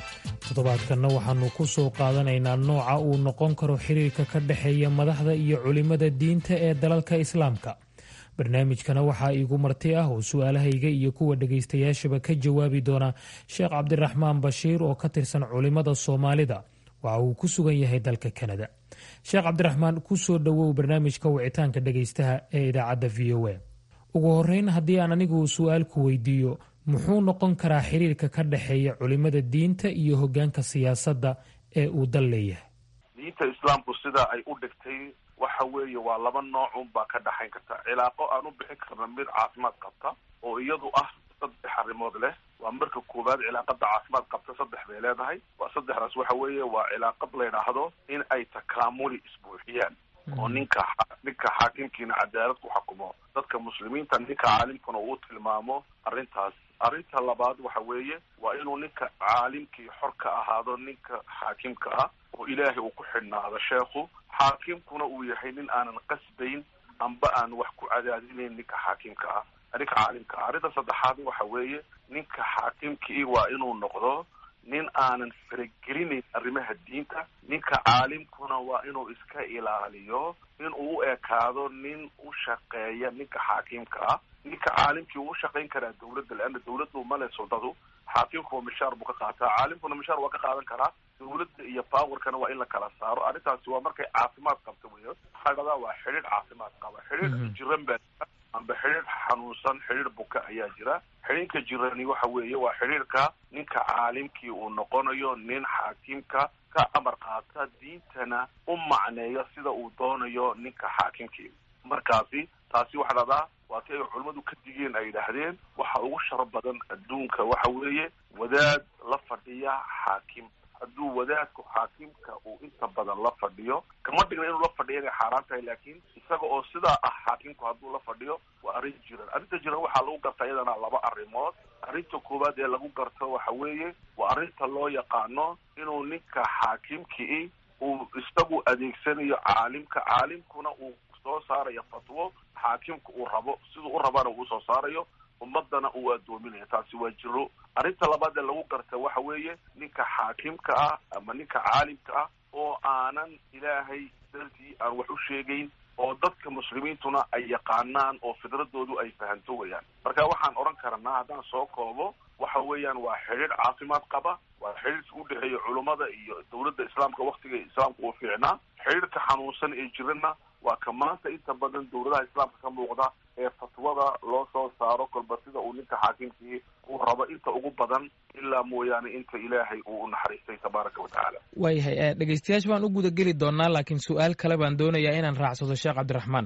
toddobaadkanna waxaannu ku soo qaadanaynaa nooca uu noqon karo xiriirka ka dhexeeya madaxda iyo culimmada diinta ee dalalka islaamka barnaamijkana waxaa iigu marti ah oo su-aalahayga iyo kuwa dhegaystayaashaba ka jawaabi doona sheekh cabdiraxmaan bashiir oo ka tirsan culimmada soomaalida waxa uu ku sugan yahay dalka kanada sheekh cabdiraxmaan ku soo dhowow barnaamijka wicitaanka dhegaystaha ee idaacadda v o a ugu horreyn haddii aan anigu su-aal ku weydiiyo muxuu noqon karaa xiriirka ka dhexeeya culimmada diinta iyo hoggaanka siyaasadda ee uu dal leeyahay diinta islaamku sida ay u dhigtay waxa weeye waa laba noocun baa ka dhaxayn karta cilaaqo aan u bixin karna mid caafimaad qabta oo iyadu ah saddex arrimood leh waa marka koowaad cilaaqada caafimaad qabta saddex bay leedahay waa saddexdaas waxa weeye waa cilaaqad la yidhaahdo in ay takaamuli isbuuxiyaan oo ninka ninka xaakimkiina cadaalad ku xukumo dadka muslimiinta ninka caalimkuna uu tilmaamo arrintaas arrinta labaad waxa weeye waa inuu ninka caalimkii xor ka ahaado ninka xaakimka ah oo ilaahay uu ku xidhnaado sheekhu xaakimkuna uu yahay nin aanan qasbayn amba aan wax ku cadaadinayn ninka xaakimka ah ninka caalimka ah arrinta saddexaad waxa weeye ninka xaakimkii waa inuu noqdo nin aanan faragelinayn arrimaha diinta ninka caalimkuna waa inuu iska ilaaliyo in uu u ekaado nin u shaqeeya ninka xaakimka ah ninka caalimkii uu shaqayn karaa dawladda leanna dawladdu male soldadu xaakimku mishaar buu ka qaataa caalimkuna mishaar waa ka qaadan karaa dawladda iyo powerkana waa in la kala saaro arrintaasi waa markay caafimaad qabta wey waxaa dhahdaa waa xidhiidh caafimaad qaba xidhiidh jiran baa amba xidhiidh xanuunsan xidhiidh buka ayaa jira xidhiidhka jirani waxa weeye waa xidhiidhka ninka caalimkii uu noqonayo nin xaakimka ka amar qaata diintana u macneeya sida uu doonayo ninka xaakimkii markaasi taasi waxaa dhahdaa waa ti ay culimmadu ka digeen ay yidhaahdeen waxa ugu shar badan adduunka waxa weeye wadaad la fadhiya xaakim hadduu wadaadku xaakimka uu inta badan la fadhiyo kama dhigna inuu la fadhiyo inay xaaraan tahay laakiin isaga oo sidaa ah xaakimku hadduu la fadhiyo waa arrin jiran arrinta jiran waxaa lagu garta iyadana laba arrimood arrinta koowaad ee lagu garto waxa weeye waa arrinta loo yaqaano inuu ninka xaakimkii uu isagu adeegsanayo caalimka caalimkuna uu soo saarayo fatwo xaakimka uu rabo siduu u rabana uu soo saarayo ummadana uu addoominaya taasi waa jiro arrinta labaad ee lagu garta waxa weeye ninka xaakimka ah ama ninka caalimka ah oo aanan ilaahay dartii aan wax u sheegayn oo dadka muslimiintuna ay yaqaanaan oo fidradoodu ay fahanto wayaan marka waxaan odhan karnaa haddaan soo koobo waxa weeyaan waa xidhiidh caafimaad qaba waa xidhiidhka u dhexeeya culummada iyo dawladda islaamka waktiga islaamka uu fiicnaa xidhiidhka xanuunsan ee jirana waa ka maanta inta badan dawladaha islaamka ka muuqda ee fatwada loo soo saaro kolba sida uu ninka xaakimkii uu rabo inta ugu badan ilaa mooyaane inta ilaahay uu u naxariistay tabaaraka wa tacaala waayahay dhegeystayaasha baan u gudageli doonaa laakiin su-aal kale baan doonayaa inaan raacsado sheekh cabdiraxmaan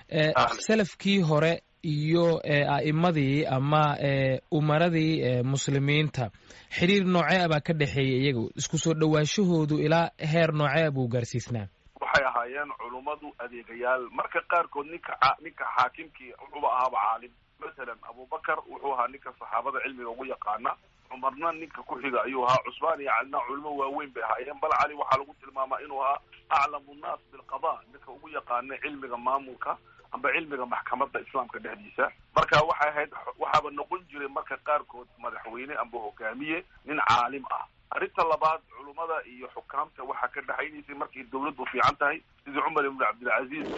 salafkii hore iyo a'imadii ama umaradii muslimiinta xiriir noocee a baa ka dhexeeya iyagu isku soo dhowaashahoodu ilaa heer noocee a buu gaarsiisnaa waxay ahaayeen culummadu adeegayaal marka qaarkood ninka ninka xaakimkii wuxuuba ahaaba caalim masalan abubakar wuxuu ahaa ninka saxaabada cilmiga ugu yaqaana cumarna ninka ku xiga ayuu ahaa cusmaan iyo calina culimo waaweyn bay ahaayeen bal cali waxaa lagu tilmaamaa inuu ahaa aclamu nnaas bilqada ninka ugu yaqaana cilmiga maamulka amba cilmiga maxkamadda islaamka dhexdiisa marka waxay ahayd waxaaba noqon jiray marka qaarkood madaxweyne amba hogaamiye nin caalim ah arrinta labaad culummada iyo xukaamta waxaa ka dhexaynaysay markay dawladdu fiican tahay sidii cumar ibnu cabdilcaziiz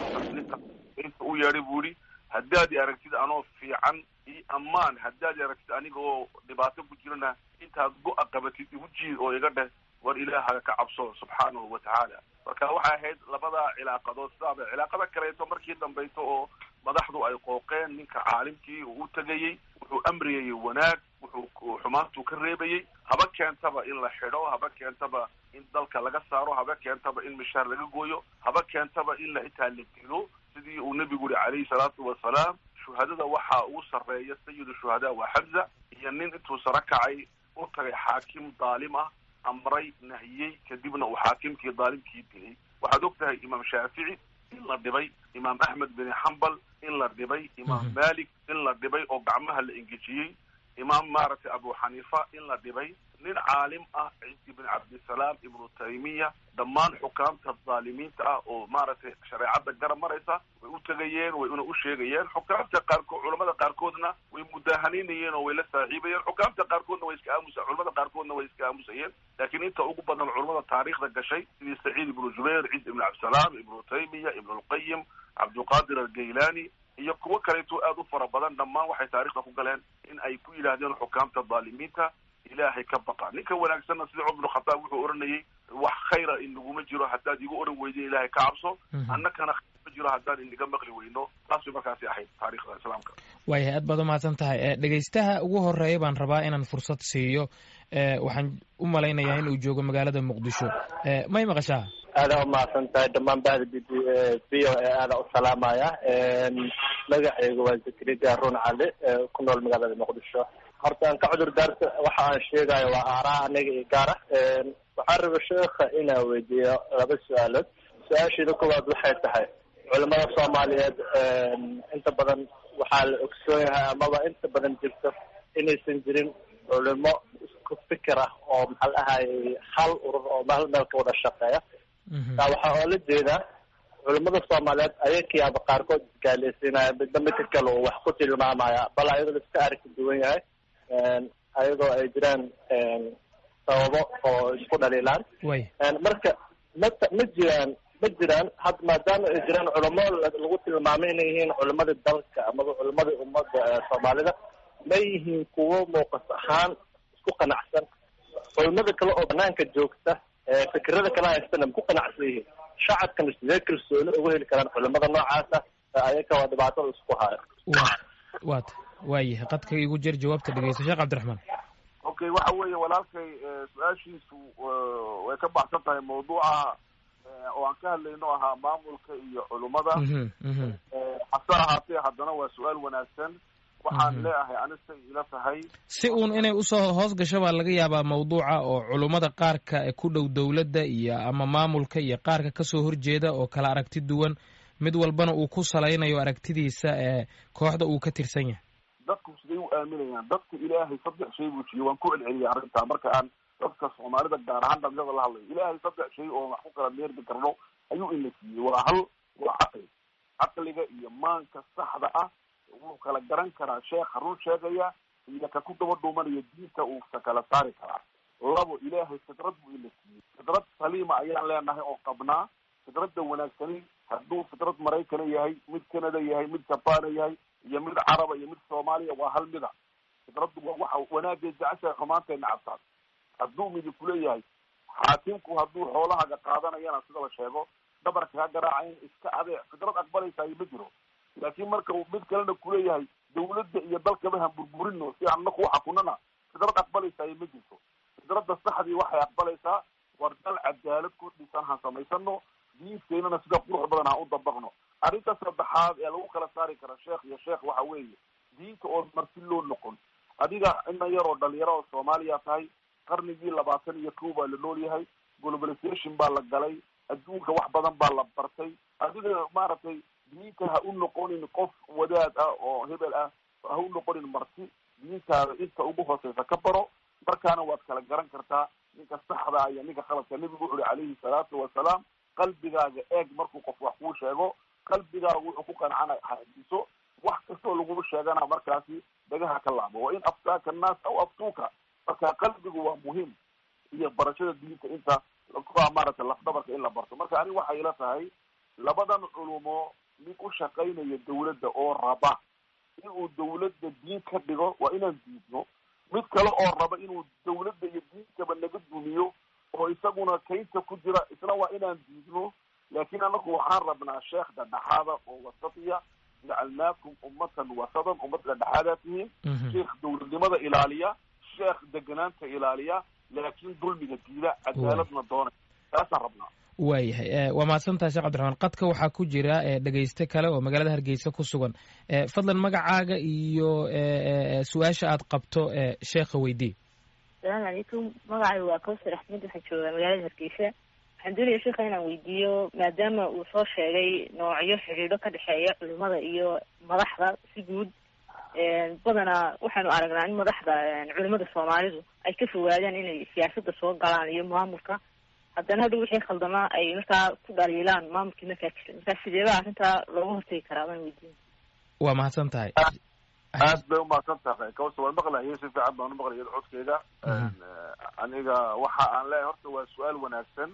inta u yeedhay buu yihi haddaad i aragtid anoo fiican io ammaan haddaad i aragtid aniga oo dhibaato ku jirana intaad go-a qabatid igu jiid oo iga dheh war ilaahaga ka cabso subxaanahu wa tacaala marka waxay ahayd labadaa cilaaqadood sidaaba cilaaqada kaleeto markii dambayso oo madaxdu ay qooqeen ninka caalimkii uu u tegayey wuxuu amriyayey wanaag wuxuu xumaantuu ka reebayey haba keentaba in la xidho haba keentaba in dalka laga saaro haba keentaba in mishaar laga gooyo haba keentaba in la xitaa la dilo sidii uu nebigu yihi calayhi salaatu wasalaam shuhadada waxaa ugu sarreeya sayidu shuhadaa waa xamza iyo nin intuu saro kacay u tagay xaakim daalim ah amray nahiyey kadibna uu xaakimkii daalimkii dilay waxaad og tahay imaam shaafici in la dhibay imaam axmed bin xambal in la dhibay imaam malik in la dhibay oo gacmaha la engejiyey imaam maaragtay abu xaniifa in la dhibay nin caalim ah ciisi bin cabdisalaam ibnu taymiya dhammaan xukaamta dhaalimiinta ah oo maaragtay shareecadda garab maraysa way u tegayeen way una u sheegayeen xukaamta qaarkood culamada qaarkoodna way mudaahanynayeen oo way la saaxiibayeen xukaamta qaarkoodna way iska aamusa culamada qaarkoodna way iska aamusayeen laakiin inta ugu badan culamada taariikhda gashay sidii saciid ibnu jubayr ciis ibnu cabdisalaam ibnu taymiya ibnu lqayim cabdulqaadir algaylani iyo kuwo kaleeto aad u fara badan dhammaan waxay taarikhda ku galeen in ay ku yidhaahdeen xukaamta dhaalimiinta ilaahay ka baqa ninka wanaagsanna sida cumar bnu khataab wuxuu odhanayay wax khayra inaguma jiro haddaad igu odhan weydin ilaahay ka cabso annakana khayr ma jiro haddaan inaga maqli weyno taas bay markaasi ahayd taarikhda islaamka waayahay aad baad umahadsan tahay dhegaystaha ugu horeeya baan rabaa inaan fursad siiyo waxaan u malaynayaa in uu joogo magaalada muqdisho may maqashaa aadaa umahadsan tahay dhammaan bahda b b o e aadaa u salaamaya magacaygu waa zakariya run cali ku nool magaalada muqdisho horta aan ka cudur daarta waxa aan sheegayo waa aaraa aniga iyo gaara waxaan raba sheekha inaan weydiiyo laba su-aalood su-aasheeda koowaad waxay tahay culimada soomaaliyeed inta badan waxaa la ogsoon yahay amaba inta badan jirto inaysan jirin culimo isku fikir ah oo maxaa la ahayy hal urur oo meel meel ka wada shaqeeya taa waxaa oola jeedaa culimada soomaaliyeed ayakiyaaba qaarkood isgaaleysiinaya midba midka kale uu wax ku tilmaamaya bal ayadoo la iska arki duwan yahay ayadoo ay jiraan sababo oo isku dhaliilaan marka mata ma jiraan ma jiraan had maadaama ay jiraan culamo lagu tilmaamay inay yihiin culimada dalka amaba culimada ummadda soomaalida ma yihiin kuwo muuqas ahaan isku qanacsan culimada kale oo banaanka joogta fikirada kala haystana ma ku qanacsan yihiin shacabkana sidee kalsooni ugu heli karaan culimada noocaasa ayaka waa dhibaatada isku haya waata waayahay qadka igu jer jawaabta dhegeysta sheekh cabdiraxmaan okay waxa weeye walaalkay su-aashiisu way ka baxsan tahay mawduuca oo aan ka hadlayno ahaa maamulka iyo culummada hase ahaatee haddana waa su-aal wanaagsan waxaan leeahay anistay ila tahay si uun inay usoo hoos gasho baa laga yaabaa mawduuca oo culummada qaarka ku dhow dowladda iyo ama maamulka iyo qaarka kasoo horjeeda oo kala aragti duwan mid walbana uu ku salaynayo aragtidiisa ee kooxda uu ka tirsan yahay dadku siday u aaminayaan dadku ilaahay saddex shay buu jiyey waan ku celceliyay arrintaa marka aan dadka soomaalida gaar ahaan dhalinyada la hadlayo ilaahay saddex shay oo wax ku kala meerbi karno ayuu ina siiyey waa hal waa caqli caqliga iyo maanka saxda ah wuu kala garan karaa sheekha run sheegaya iyo ka ku daba dhuumanaya diinta uusa kala saari karaa labo ilaahay fidrad buu ina siiyey fidrad saliima ayaan leenahay oo qabnaa fidradda wanaagsani hadduu fidrad maraykana yahay mid canada yahay mid jabana yahay iyo mid caraba iyo mid soomaaliya waa hal mida fidraddu waa waxa wanaagay jeceshahay xumaantay nacabtaan hadduu midi kuleeyahay xaakimku hadduu xoolahaaga qaadanayana sida la sheego dhabarka ka garaacayn iska adeec fidrad aqbalaysayo ma jiro laakiin marka uu mid kalena kuleeyahay dawladda iyo dalkaba han burburino si aan naku xakunana fidrad aqbalaysayo ma jirto fidradda saxdii waxay aqbalaysaa war dal cadaalad ku dhisan han samaysano diinteynana sida qurux badan ha u dabaqno arrinta saddexaad ee lagu kala saari kara sheekh iyo sheekh waxa weeye diinta oo marti loo noqon adiga ina yaroo dhalinyaro oo soomaaliya tahay qarnigii labaatan iyo kow baa la nool yahay globalization baa la galay adduunka wax badan baa la bartay adiga maaragtay diinta ha u noqonin qof wadaad ah oo hebel ah ha u noqonin marti diintaada inta ugu hooseysa ka baro markaana waad kala garan kartaa ninka saxda iyo ninka khaladka nebigu wuxu uhi calayhi salaatu wasalaam qalbigaaga eeg markuu qof wax kuu sheego qalbigaaga wuxuu ku qancana hadiso wax kastoo lagu sheegana markaasi dhagaha ka laabo wa in aftaaka annaas aw aftuuka marka qalbigu waa muhiim iyo barashada diinta inta kuwa maaragtay lafdabarka in la barto marka ani waxay ila tahay labadan culumo mid u shaqaynaya dawladda oo raba inuu dawladda diin ka dhigo waa inaan diidno mid kale oo raba inuu dawladda iyo diintaba naga dumiyo oo isaguna kaynta ku jira isna waa inaan diidno laakiin anaku waxaan rabnaa sheekh dhadhexaada oo wasatiya jacalnaakum ummatan wasadan ummad dhadhexaadaa tihiin sheekh dawladnimada ilaaliya sheekh deganaanta ilaaliya laakiin dulmiga diida cadaaladna doonay taasaan rabnaa waayahay waa mahadsantahay sheekh cabdiraxmaan qadka waxaa ku jira dhegeyste kale oo magaalada hargeysa ku sugan fadlan magacaaga iyo su-aasha aad qabto sheekha weydii asalaamu calaykum magacay waa kawsar axmed waxaan joogaa magaalada hargeysa waxaan doonaya sheekha inaan weydiiyo maadaama uu soo sheegay noocyo xidhiidho ka dhexeeya culimada iyo madaxda si guud badanaa waxaanu aragnaa in madaxda culimada soomaalidu ay ka fogaadaan inay siyaasadda soo galaan iyo maamulka haddana hadhow wixii khaldamaa ay markaa ku dhaliilaan maamulkii markaa jira markaa sideebaa arrintaa looga hortegi karaa baan weydiin waa mahadsan tahay aad bay umahadsan tahay kawsa waan maqlayay si fiican baan umaqlayay codkeyga aniga waxa aan leeyahay horta waa su-aal wanaagsan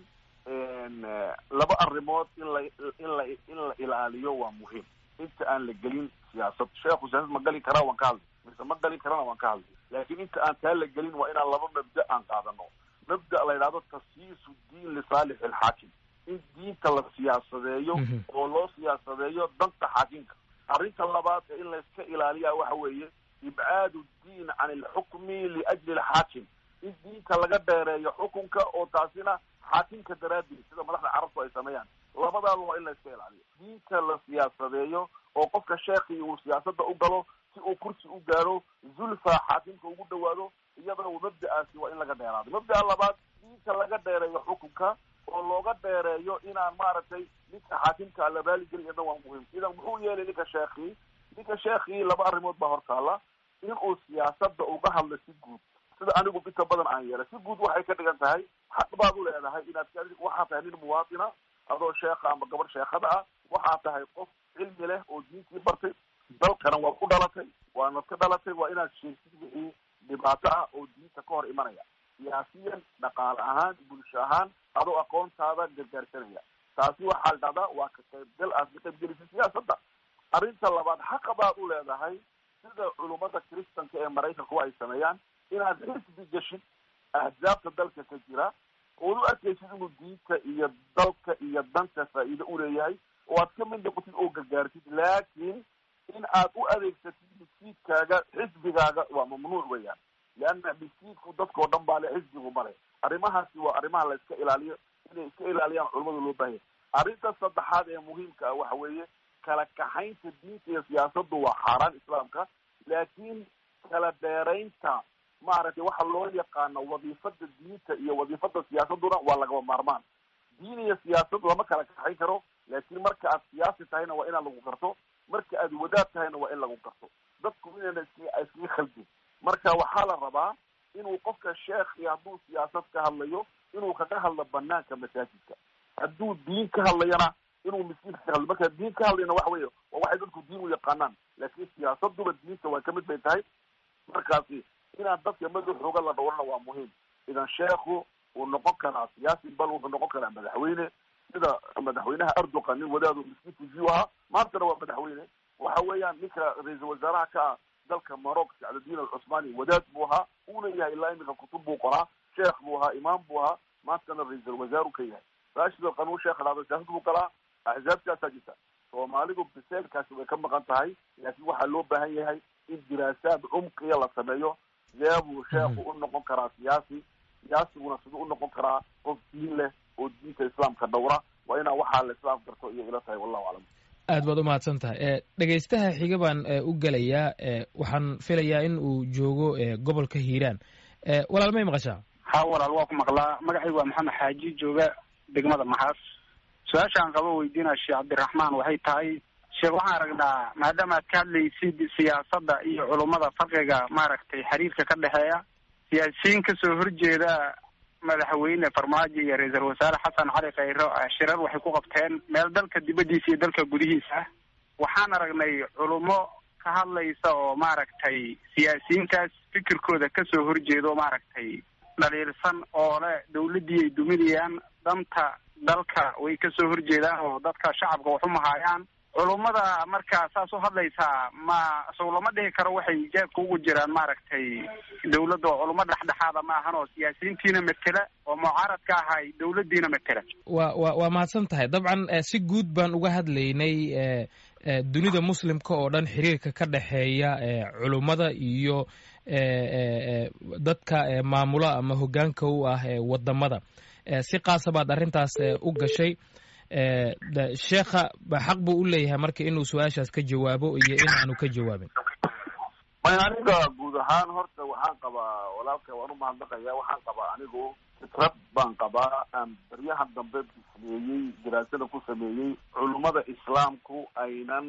laba arrimood in la in la in la ilaaliyo waa muhiim inta aan la gelin siyaasad sheekhu siyaasad ma gali karaa waan ka hadlay mise ma gali karana waan ka hadlay laakiin inta aan taa la gelin waa inaan laba mabda aan qaadano mabda la yidhahdo tasyiisu diin lisaalix ilxaakim in diinta la siyaasadeeyo oo loo siyaasadeeyo danta xaakimka arrinta labaad ee in layska ilaaliya waxa weeye ibcaadu diin can ilxukmi liajli alxaakim in diinta laga dheereeyo xukunka oo taasina xaakimka daraaddeed sida madaxda carabtu ay sameeyaan labadaaba waa in layska ilaaliyo diinta la siyaasadeeyo oo qofka sheekii uu siyaasadda u galo si uu kursi u gaaro zulfa xaakimka ugu dhawaado iyadana mabda'aasi waa in laga dheeraado mabda'a labaad diinta laga dheereeyo xukunka oo looga dheereeyo inaan maaragtay ninka xaakimka la raaligeli iyadna waa muhiim idan muxuu yeelay ninka sheekii ninka sheekii laba arrimood baa hortaala inuu siyaasadda uga hadlo si guud sida anigu inta badan aan yeelay si guud waxay ka dhigan tahay xaq baad u leedahay inaad waxaa tahay nin muwaatina adoo sheekha ama gabadh sheekhada ah waxaa tahay qof cilmi leh oo diintii bartay dalkana waa ku dhalatay waana ka dhalatay waa inaad sheegtid wixii dhibaato ah oo diinta ka hor imanaya siyaasiyan dhaqaale ahaan bulsho ahaan adoo aqoontaada gargaarsanaya taasi waxaa la dhahdaa waa ka qaybgal aad ka qaybgelisay siyaasadda arrinta labaad xaqa baad u leedahay sida culummada kristanka ee maraykanku ay sameeyaan inaad xisbi geshid ahzaabta dalka ka jira ood u arkaysid inuu diinta iyo dalka iyo danta faa'iido uleeyahay oo aad ka mid noqotid oo gargaartid laakiin in aad u adeegsatid miskiidkaaga xisbigaaga waa mamnuuc weeyaan leanna miskiidku dadkao dhan baa le xisbigu male arrimahaasi waa arrimaha la iska ilaaliyo inay iska ilaaliyaan culamada loo baahanya arrinta saddexaad ee muhiimka ah waxa weeye kala kaxaynta diinta iyo siyaasaddu waa xaaraan islaamka laakiin kala dheeraynta maaragtay waxa loo yaqaano wadiifada diinta iyo wadiifada siyaasaduna waa lagaba maarmaan diin iyo siyaasad lama kala kaxayn karo laakiin marka aad siyaasi tahayna waa inaan lagu garto marka aad wadaad tahayna waa in lagu garto dadku inayna is iskaga khaldin marka waxaa la rabaa inuu qofka sheekhi hadduu siyaasad ka hadlayo inuu kaga hadlo banaanka masaajidka hadduu diin ka hadlayana inuu miskiinka ka hadlo marka diin ka hadlayna waxa weeye waa waxay dadku diin u yaqaanaan laakiin siyaasaduba diinta waa kamid bay tahay markaasi inaan dadka madaxooga la dhowrana waa muhiim idan sheekhu wuu noqon karaa siyaasi bal wuxuu noqon karaa madaxweyne sida madaxweynaha erdogan nin wadaadu miskiinka jiu ahaa maantana waa madaxweyne waxa weeyaan ninka ra-iisul wasaaraha ka ah dalka maroc sacdadiin alcusmaani wadaad buu ahaa uuna yahay ilaa iminka kutub buu qoraa sheekh buu ahaa imaam buu ahaa maantana ra-iisul wasaaru ka yahay raashid alqanuun sheekh dhahda siyaasad buu galaa axzaabtaasaa jirta soomaalidu biseelkaasi way ka maqan tahay laakiin waxaa loo baahan yahay in diraasaad cumqiya la sameeyo sidee buu sheekhu u noqon karaa siyaasi siyaasiguna siduu u noqon karaa qof diin leh oo diinta islaamka dhowra waa inaa waxaa la islaam garto iyo ila tahay wallahu aclam aad baad u mahadsan tahay dhegaystaha xiga baan u gelayaa waxaan filayaa in uu joogo gobolka hiiraan walaal may maqashaa ha walaal waa ku maqlaa magacaygu waa maxamed xaaji jooga degmada maxaas su-aashaan qabo weydiinaa sheekh cabdiraxmaan waxay tahay sheekh waxaan aragnaa maadaama aad ka hadlaysid siyaasadda iyo culummada farqiga maaragtay xiriirka ka dhexeeya siyaasiyiin kasoo horjeeda madaxweyne farmaajo iyo ra-iisul wasaare xasan cali khayro shirar waxay ku qabteen meel dalka dibaddiisa iyo dalka gudihiisa ah waxaan aragnay culummo ka hadlaysa oo maaragtay siyaasiyiintaas fikirkooda kasoo horjeeda oo maaragtay dhaliilsan oo le dawladdii ay duminayaan danta dalka way kasoo horjeedaan oo dadka shacabka wax u mahaayaan culummada markaa saas u hadlaysaa ma sow lama dhihi karo waxay jeebka ugu jiraan maaragtay dawladda oo culummo dhexdhexaada ma ahan oo siyaasiyiintiina matela oo mucaaradka ahay dawladdiina matela wa wa waa mahadsan tahay dabcan si guud baan uga hadlaynay dunida muslimka oo dhan xiriirka ka dhexeeya culummada iyo dadka maamula ama hoggaanka u ah wadamada si qaasa baad arrintaas u gashay sheekha xaq buu u leeyahay marka inuu su-aashaas ka jawaabo iyo in aanu ka jawaabin may aniga guud ahaan horta waxaan qabaa walaalka waan u mahadnaqaya waxaan qabaa anigu fikrad baan qabaa aan baryahan dambe bismeeyey daraasada ku sameeyey culummada islaamku aynan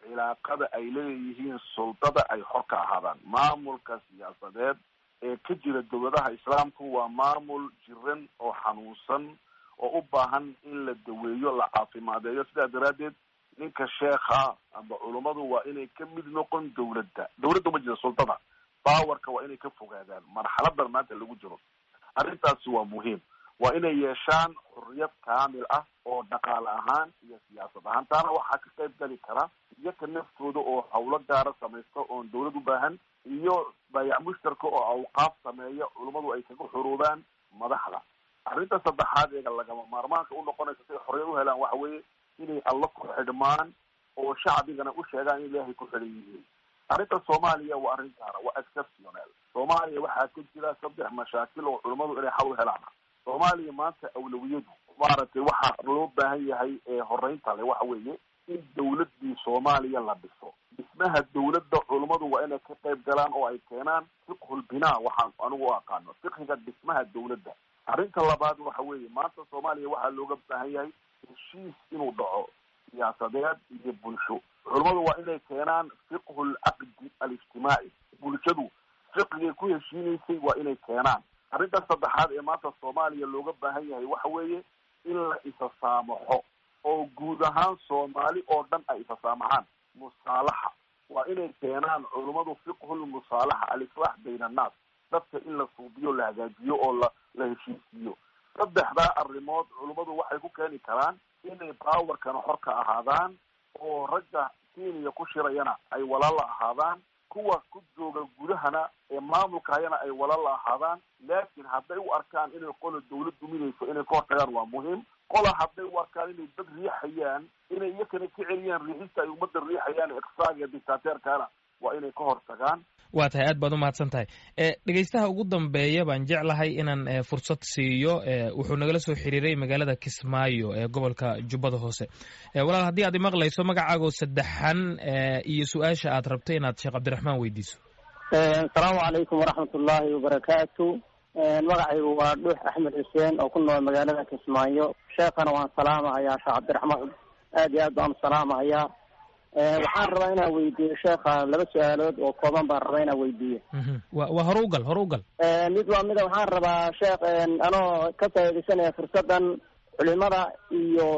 cilaaqada ay leeyihiin suldada ay xor ka ahaadaan maamulka siyaasadeed ee ka jira dowladaha islaamku waa maamul jiran oo xanuunsan oo u baahan in la daweeyo la caafimaadeeyo sidaa daraaddeed ninka sheekha amba culummadu waa inay ka mid noqon dowladda dowladda ma jira sultada bawarka waa inay ka fogaadaan marxaladan maanta lagu jiro arrintaasi waa muhiim waa inay yeeshaan xurriyad kaamil ah oo dhaqaale ahaan iyo siyaasad ahaan taana waxaa ka qayb gali kara iyaka naftooda oo hawlo gaara samaysta oon dowlad u baahan iyo baayac mushtarka oo awqaaf sameeya culummadu ay kaga xuruubaan madaxda arrinta saddexaad eega lagama maarmaanka u noqonaysa si ay xorriyad u helaan waxa weeye inay alla ku xidhmaan oo shacbigana u sheegaan in ilaahay ku xidhan yihiin arrinta soomaaliya waa arrin gaara waa exceptional soomaaliya waxaa ka jira saddex mashaakil oo culummadu inay xal u helaan soomaaliya maanta awlawiyadu maaragtay waxaa loo baahan yahay ee horeynta le waxa weeye in dawladii soomaaliya la dhiso dhismaha dawladda culummadu waa inay ka qayb galaan oo ay keenaan fiqhul binaa waxaan anigu u aqaano fiqhiga dhismaha dawladda arrinta labaad waxa weeye maanta soomaaliya waxaa looga baahan yahay heshiis inuu dhaco siyaasadeed iyo bulsho culummadu waa inay keenaan fiqhul caqdi alijtimaaci bulshadu fiqigay ku heshiinaysay waa inay keenaan arrinta saddexaad ee maanta soomaaliya looga baahan yahay waxa weeye in la isa saamaxo oo guud ahaan soomaali oo dhan ay isa saamaxaan musaalaxa waa inay keenaan culummadu fiqhul musaalaxa alislaax bayna annaas dadka in la suubiyo la hagaajiyo oo la la heshiisiiyo saddexdaa arrimood culummadu waxay ku keeni karaan inay baawarkana xor ka ahaadaan oo ragga kenya ku shirayana ay walaala ahaadaan kuwa ku jooga gudahana ee maamulka hayana ay walaala ahaadaan laakiin hadday u arkaan inay qola dawlad duminayso inay ka hortagaan waa muhiim qola hadday u arkaan inay dad riixayaan inay iyakana ka celiyaan riixista ay ummadda riixayaan iqsaaga iyo dictateerkana waa inay ka hortagaan waa tahay aad baad u mahadsan tahay dhegeystaha ugu dambeeya baan jeclahay inaan fursad siiyo wuxuu nagala soo xiriiray magaalada kismaayo ee gobolka jubbada hoose walaal haddii aad imaqlayso magacaagoo saddexan iyo su-aasha aad rabto inaad sheekh cabdiraxmaan weydiiso asalaamu calaykum waraxmat ullaahi wabarakaatu magacaygu waa dhuux axmed xuseen oo ku nool magaalada kismaayo sheekhana waan salaamahayaa sheekh cabdiraxmaan aad iyo aad baan u salaamahayaa waxaan rabaa inaan weydiiyo sheekha laba su-aalood oo kooban baan rabaa inaan weydiiyo wa waa hore ugal hore ugal mid waa mida waxaan rabaa sheekh anoo ka faaidaysanaya fursadan culimada iyo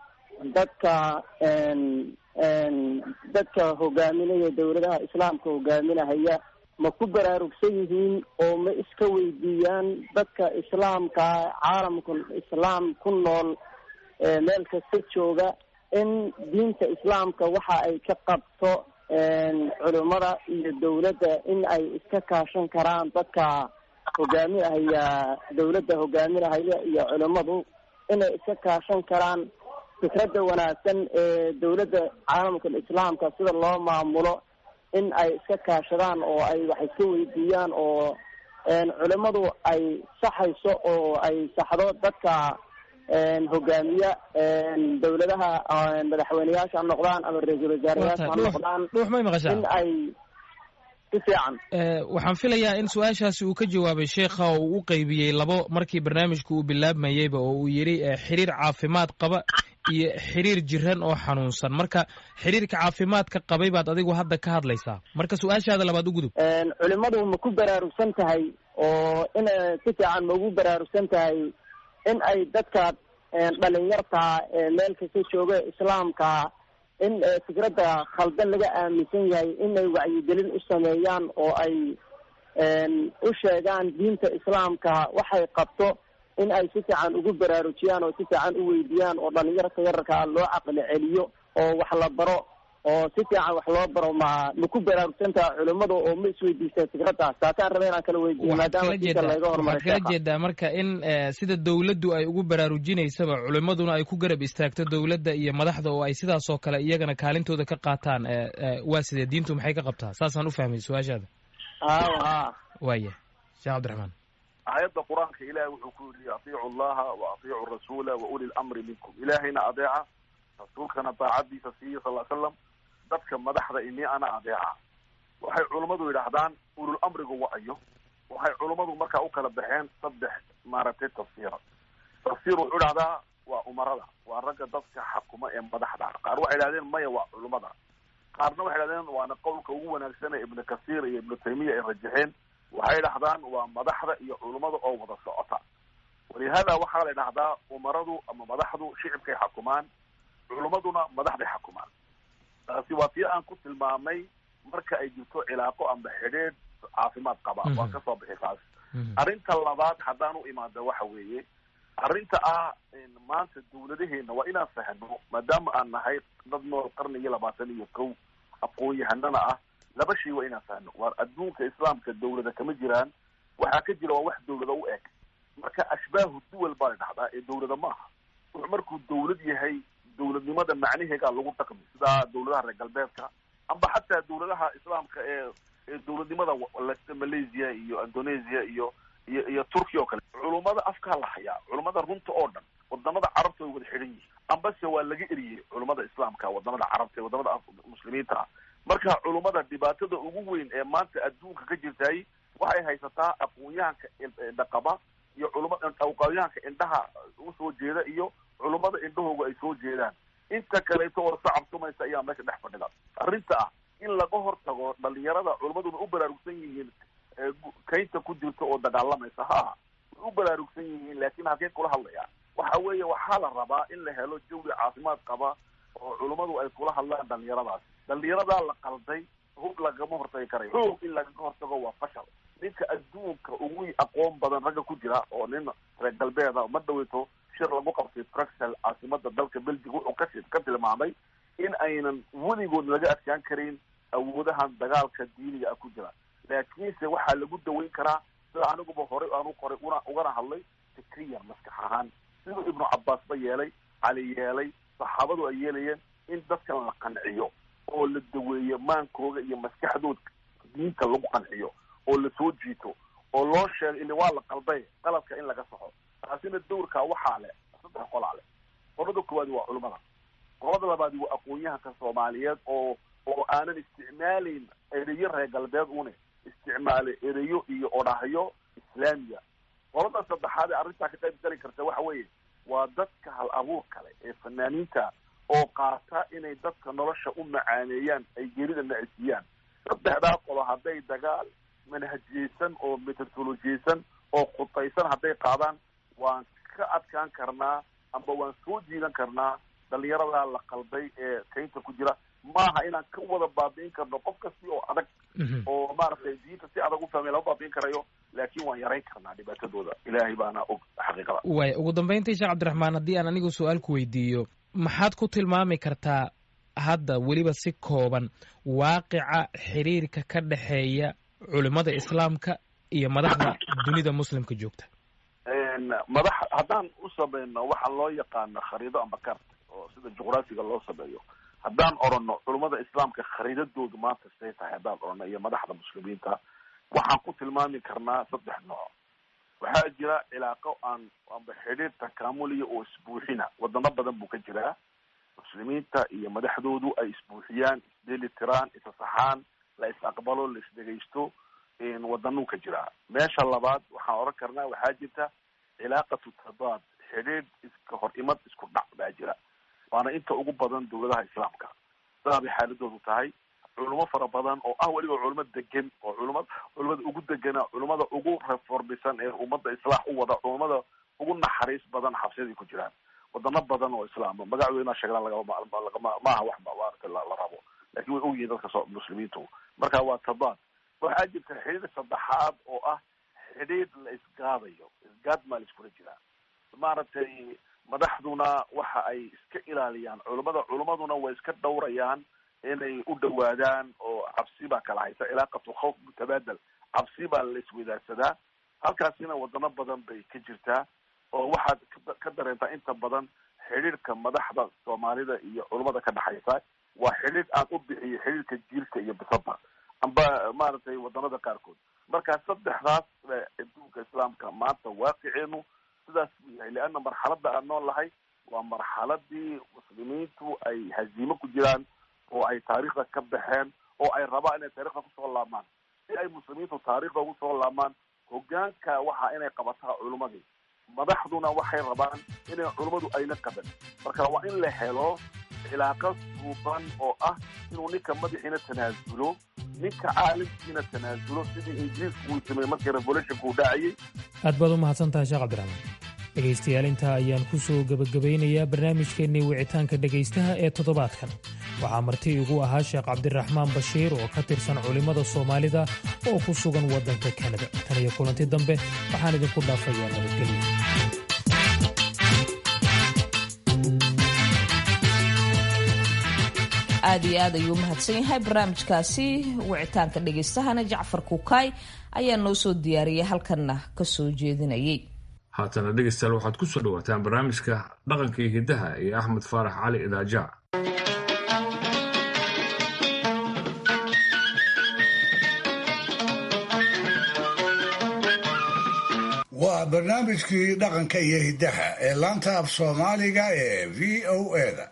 dadka dadka hogaaminaya dawladaha islaamka hogaaminahaya ma ku baraarugsan yihiin oo ma iska weydiiyaan dadka islaamka caalamka islaam ku nool meel kasta jooga in diinta islaamka waxa ay ka qabto culimada iyo dawladda in ay iska kaashan karaan dadka hogaaminahaya dawladda hogaaminahaya iyo culimadu inay iska kaashan karaan fikradda wanaagsan ee dawladda caalamka islaamka sida loo maamulo in ay iska kaashadaan oo ay wax iska weydiiyaan oo culimadu ay saxayso oo ay saxdo dadka hogaamiya dawladaha madaxweyneyaasha ha noqdaan ama ra-iisul wasaarayaasha ha noqdaan dhuux may maqashaa in ay si fiican waxaan filayaa in su-aashaasi uu ka jawaabay sheekha oo uu u qeybiyey labo markii barnaamijku uu bilaabmayeyba oo uu yidhi xiriir caafimaad qaba iyo xiriir jiran oo xanuunsan marka xiriirka caafimaadka qabay baad adigu hadda ka hadlaysaa marka su-aashaada labaad u gudub culimadu ma ku baraarugsan tahay oo in si fiican ma ugu baraarugsan tahay in ay dadka dhalinyarta meel kasta jooga islaamka in fikradda khaldan laga aaminsan yahay in ay wacyigelin u sameeyaan oo ay u sheegaan diinta islaamka waxay qabto in ay si fiican ugu baraarujiyaan oo si fiican u weydiiyaan oo dhalinyarta yararkaa loo caqli celiyo oo wax la baro oo si fiican wax loo baro ma ma ku baraarugsantaha culimada oo ma isweydiista fikraddaas taasaan raba inaan kala weydiiyo maadaama diinta laga hormaray waxaad kala jeedaa marka in sida dawladdu ay ugu baraarujinaysaba culimaduna ay ku garab istaagto dawladda iyo madaxda oo ay sidaas oo kale iyagana kaalintooda ka qaataan waa sidee diintu maxay ka qabtaa saasaan u fahmay su-aashaada haw ha waaya sheekh cabdiraxmaan aayadda qur-aanka ilaahay wuxuu ku yidhi atiicu allaha wa atiicu rasuula wa uli lamri minkum ilaahayna adeeca rasuulkana daacadiisa siiya sal l slam dadka madaxda ini ana adeeca waxay culummadu yidhaahdaan ulul amrigu wacayo waxay culummadu markaa u kala baxeen saddex maaragtay tafsiira tafsiir wuxuu idhahdaa waa umarada waa ragga dadka xakuma ee madaxda qaar waxay idhahdeen maya waa culummada qaarna waxay dhahdeen waana qowlka ugu wanaagsan ee ibnu kasiir iyo ibnu taymiya ay rajaxeen waxay dhahdaan waa madaxda iyo culummada oo wada socota walihada waxaa la dhahdaa umaradu ama madaxdu shicibkay xakumaan culummaduna madaxday xakumaan taasi waa tii aan ku tilmaamay marka ay jirto cilaaqo amba xidheed caafimaad qaba waa kasoo bixi taas arrinta labaad haddaan u imaada waxa weeye arrinta ah maanta dawladaheena waa inaan fahno maadaama aan nahay dad nool qarnigii labaatan iyo kow aqoon-yahanana ah laba shay waa inaan fahno waa adduunka islaamka dawlada kama jiraan waxaa ka jira waa wax dawlada u eg marka ashbaahu duwal baa la dhahdaa ee dawlada maaha wuxuu markuu dawlad yahay dawladnimada macnaheegaa lagu dhaqmi sida dawladaha reer galbeedka amba xataa dawladaha islaamka ee ee dawladnimada malaysia iyo indonesia iyo iyo iyo turkiya oo kale culummada afkaa la hayaa culummada runta oo dhan wadamada carabta way wada xidhan yihiin ambase waa laga eriyey culummada islaamka wadamada carabta ee wadamada muslimiinta ah marka culummada dhibaatada ugu weyn ee maanta adduunka ka jirtay waxay haysataa aqoon-yahanka indhaqaba iyo culuma aqoon-yahanka indhaha usoo jeeda iyo culummada indhahooga ay soo jeedaan inta kaleeto oo sacabtumaysa ayaa meesha dhex fadhida arrinta ah in laga hortago dhalinyarada culummaduna u baraarugsan yihiin kaynta ku jirta oo dagaalamaysa ha aha way u baraarugsan yihiin laakiin halkeen kula hadlaya waxa weeye waxaa la rabaa in la helo jawi caafimaad qaba oo culummadu ay kula hadlaan dhalinyaradaas dhalinyaradaa la qalday hub lagama hortagi karayo xoog in lagaga hortago waa fashal ninka adduunka ugu aqoon badan ragga ku jira oo nin reer galbeeda ma dhaweyto shir lagu qabtay bruxel caasimada dalka belgiga wuxuu ka ka tilmaamay in aynan weligood laga adkaan karin awoodahan dagaalka diiniga ah ku jira laakiinse waxaa lagu daweyn karaa sida aniguba horey aanu qoray una ugana hadlay fikriyan maskax ahaan siduu ibnu cabaas ba yeelay cali yeelay saxaabadu ay yeelayeen in dadkan la qanciyo oo la daweeyo maankooga iyo maskaxdooda diinta lagu qanciyo oo la soo jiito oo loo sheego ili waa la qalday qaladka in laga saxo taasina dawrkaa waxaa leh saddex qolaa leh qolada koowaadi waa culimada qolada labaadi waa aqoon-yahanka soomaaliyeed oo oo aanan isticmaalayn ereyo reer galbeed une isticmaale ereyo iyo odhahyo islaamiya qolada saddexaad ee arrintaa ka qayb gali karta waxa weeye waa dadka hal abuur kale ee fanaaniinta oo qaata inay dadka nolosha u macaaneeyaan ay gerida nacisiiyaan saddexdaa qolo hadday dagaal manhajiyeysan oo metodolojiyeysan oo khutaysan hadday qaadaan waan ka adkaan karnaa amba waan soo jiidan karnaa dhalinyaradaa la qalday ee kaynta ku jira maaha inaan ka wada baabi'in karno qof kasti oo adag oo maaragtay diinta si adag u fahmay lama baabi'in karayo laakiin waan yarayn karnaa dhibaatadooda ilaahay baana og xaqiiqada waay ugu dambeyntii sheekh cabdiraxmaan haddii aan anigu su-aal ku weydiiyo maxaad ku tilmaami kartaa hadda weliba si kooban waaqica xiriirka ka dhexeeya culimada islaamka iyo madaxda dunida muslimka joogta madax haddaan u samayno waxaa loo yaqaana khariido amba kart oo sida juqraafiga loo sameeyo haddaan orano culummada islaamka khariidadoodu maanta say tahay haddaan orano iyo madaxda muslimiinta waxaan ku tilmaami karnaa saddex nooc waxaa jira cilaaqo aan amba xidhiir takaamuliya oo isbuuxina wadano badan buu ka jiraa muslimiinta iyo madaxdoodu ay isbuuxiyaan isdeli tiraan isasaxaan la is aqbalo la isdhegaysto wadanuu ka jiraa meesha labaad waxaan oran karnaa waxaa jirta cilaaqatu tadaad xidhiidh iska hor imad isku dhac baa jira waana inta ugu badan dawladaha islaamka sidaa bay xaaladoodu tahay culimo fara badan oo ah weliba culimo degan oo culima culimada ugu degana culimada ugu reformisan ee ummadda islaax u wada culimada ugu naxariis badan xabsiyaday ku jiraan wadano badan oo islaama magacdooda sheegnaa lagama maaha wax maarata la rabo lakin way ogyihiin dadka so muslimiintu marka waa tadaad waxaa jirta xidhiir saddexaad oo ah xidhiir la isgaadayo isgaad maa la iskula jiraa maaragtay madaxduna waxa ay iska ilaaliyaan culimada culimaduna way iska dhawrayaan inay u dhawaadaan oo cabsi baa kala haysa cilaaqatu khawf mutabaadal cabsi baa la iswadaagsadaa halkaasina wadano badan bay ka jirtaa oo waxaad ka dareentaa inta badan xidhiirka madaxda soomaalida iyo culimada ka dhexaysa waa xidhiir aan u bixiyo xidhiirka jiilka iyo bisada amba maaragtay wadanada qaarkood marka saddexdaas adduunka islaamka maanta waaqiceenu sidaas buu yahay leanna marxalada aan nool lahay waa marxaladii muslimiintu ay haziimo ku jiraan oo ay taariikhda ka baxeen oo ay rabaan inay taarikhda kusoo laabmaan si ay muslimiintu taarikhda ugu soo laabmaan hogaanka waxa inay qabataa culimadii madaxduna waxay rabaan inay culimmadu ayna qaban marka waa in la helo cilaaqo suuban oo ah inuu ninka madaxiina tanaasulo ninka caalamkiina tanaasulo sidii ingiriisku uu sameeyey markii revolutionka uu dhacayay aad baad u mahadsan tahay sheekh cabdiraxmaan dhegaystayaal intaa ayaan ku soo gebagabaynayaa barnaamijkeennii wicitaanka dhegaystaha ee toddobaadkan waxaa marti igu ahaa sheekh cabdiraxmaan bashiir oo ka tirsan culimmada soomaalida oo ku sugan waddanka kanada tan iyo kulanti dambe waxaan idinku dhaafayaa nabadgelyo aad iyo aad ayuu mahadsan yahay barnaamijkaasi wicitaanka dhegaystahana jacfar kukaay ayaa noo soo diyaariyay halkanna ka soo jeedinayay haatana dhegaystayaal waxaad ku soo dhowaataan barnaamijka dhaqanka iyo hiddaha iyo axmed faarax cali idaaja waa barnaamijkii dhaqanka iyo hiddaha ee laanta af soomaaliga ee v o eda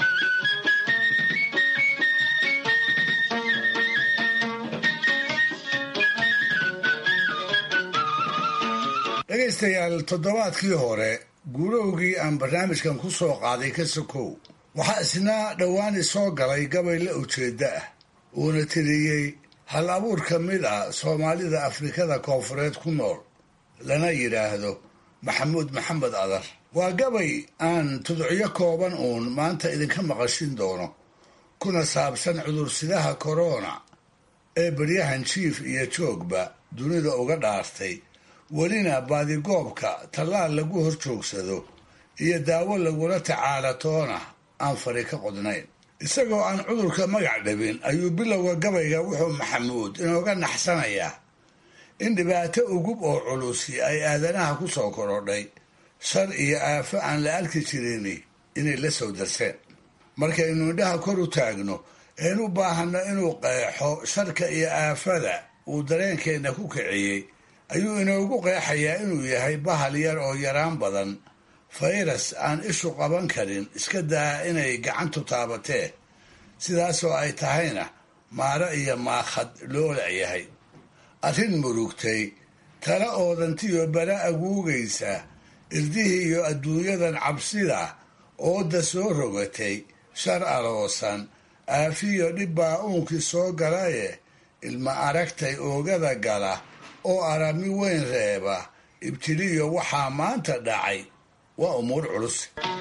dhegaystayaal toddobaadkii hore guurowgii aan barnaamijkan ku soo qaaday ka sokow waxaa isna dhowaani soo galay gabay la ujeedda ah uuna tiriyey hal abuur ka mid ah soomaalida afrikada koonfureed ku nool lana yidhaahdo maxamuud maxamed adar waa gabay aan tudcyo kooban uun maanta idinka maqashin doono kuna saabsan cudursidaha korona ee baryahan jiif iyo joogba dunida uga dhaartay welina baadigoobka tallaal lagu hor joogsado iyo daawo lagula tacaalatoona aan fari ka qodnayn isagoo aan cudurka magac dhabin ayuu bilowga gabayga wuxuu maxamuud inooga naxsanayaa in dhibaato ugub oo culusi ay aadanaha ku soo korodhay shar iyo aafo aan la arki jirini inay la soo darseen markaynu indhaha kor u taagno een u baahanno inuu qeexo sharka iyo aafada uu dareenkeenna ku kiciyey ayuu inoogu qeexayaa inuu yahay bahal yar oo yaraan badan fayras aan ishu qaban karin iska daa inay gacantu taabatee sidaasoo ay tahayna maaro iyo maakhad loo lacyahay arrin murugtay tala oodantiyo bara aguugaysa irdihii iyo adduunyadan cabsida ooda soo rogatay shar aloosan aafiyo dhibbaa uunkii soo galaye ilma aragtay oogada gala oo arami weyn reeba ibtiliyo waxaa maanta dhacay waa umuur culus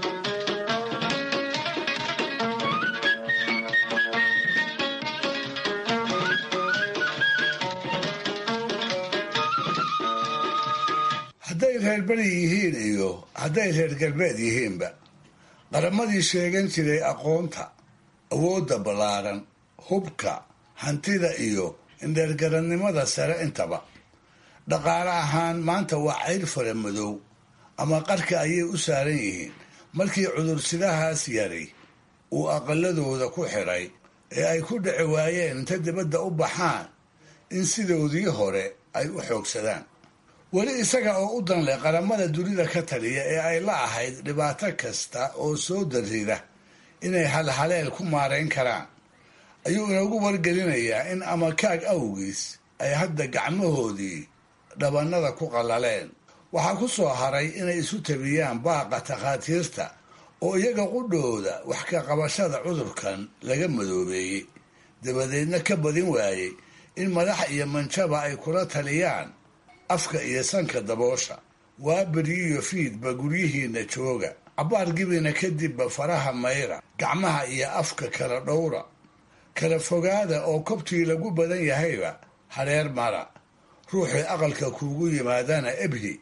hadday reer beri yihiin iyo hadday reer galbeed yihiinba qaramadii sheegan jiray aqoonta awoodda ballaaran hubka hantida iyo indheergarannimada sare intaba dhaqaale ahaan maanta waa cayr fara madow ama qarka ayay u saaran yihiin markii cudursidahaas yari uu aqaladooda ku xidhay ee ay ku dhici waayeen inta dibadda u baxaan in sidoodii hore ay u xoogsadaan weli isaga oo u danleh qaramada dunida ka taliya ee ay la ahayd dhibaato kasta oo soo darrida inay halhaleel ku maarayn karaan ayuu inoogu wargelinayaa in amakaag awgiis ay hadda gacmahoodii dhabannada ku qallaleen waxaa ku soo haray inay isu tabiyaan baaqa takhaatiirta oo iyaga qudhooda wax ka qabashada cudurkan laga madoobeeyey dabadeedna ka badin waayey in madax iyo manjaba ay kula taliyaan afka iyo sanka daboosha waa beriyiyo fiidba guryihiinna jooga cabbaar gibina kadibba faraha mayra gacmaha iyo afka kala dhowra kala fogaada oo kobtii lagu badan yahayba hareer mara ruuxii aqalka kuugu yimaadana ebhi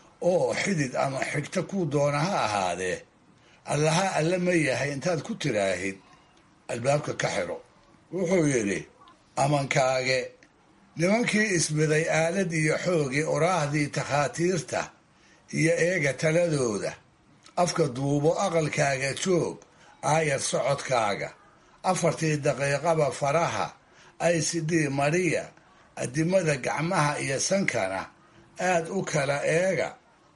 oo xidid ama xigto kuu doona ha ahaadee allaha alle ma yahay intaad ku tiraahid albaabka ka xidho wuxuu yidhi amankaage nimankii isbiday aalad iyo xoogii oraahdii takhaatiirta iyo eega taladooda afka duubo aqalkaaga joog aayar socodkaaga afartii daqiiqaba faraha icd mariya adimada gacmaha iyo sankana aad u kala eega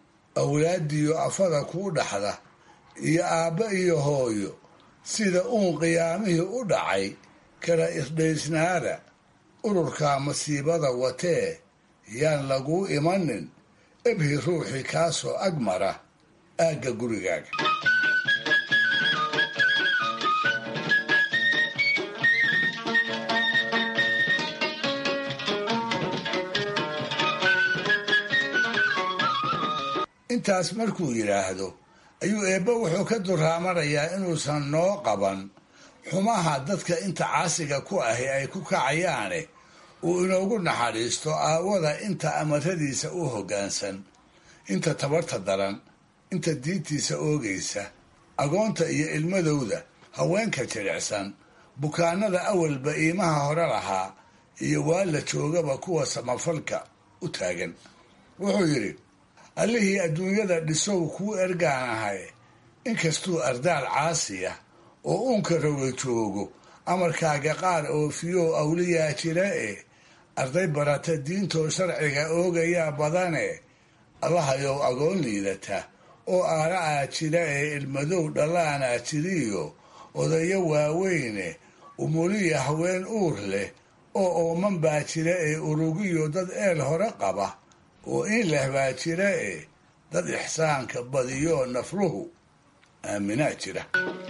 awlaadiyo afada kuu dhaxda iyo aabba iyo hooyo sida uun qiyaamihii u dhacay kala isdhaysnaada ururkaa masiibada watee yaan laguu imanin ebhi ruuxii kaasoo ag mara aagga gurigaaga intaas markuu yidhaahdo ayuu eebbe wuxuu ka duraamanayaa inuusan noo qaban xumaha dadka inta caasiga ku ahi ay ku kacayaane uu inoogu naxariisto aawada inta amaradiisa u hoggaansan inta tabarta daran inta diintiisa oogaysa agoonta iyo ilmadowda haweenka jilicsan bukaanada awalba iimaha hore lahaa iyo waa la joogaba kuwa samafalka u taagan wuxuu yidhi allihii adduunyada dhisow kuu ergaanahay inkastuu ardaal caasiya oo uunka roga joogo amarkaaga qaar oofiyow awliyaa jira e arday barata diintoo sharciga oogayaa badane allahayow agoon liidata oo aara'aa jira ee ilmadow dhallaanaa jiriyo odayo waaweyne umuliya haween uur leh oo ooman baa jira ee urugiyo dad eel hore qaba oo in leh baa jira ee dad ixsaanka badiyo nafluhu aaminaa jira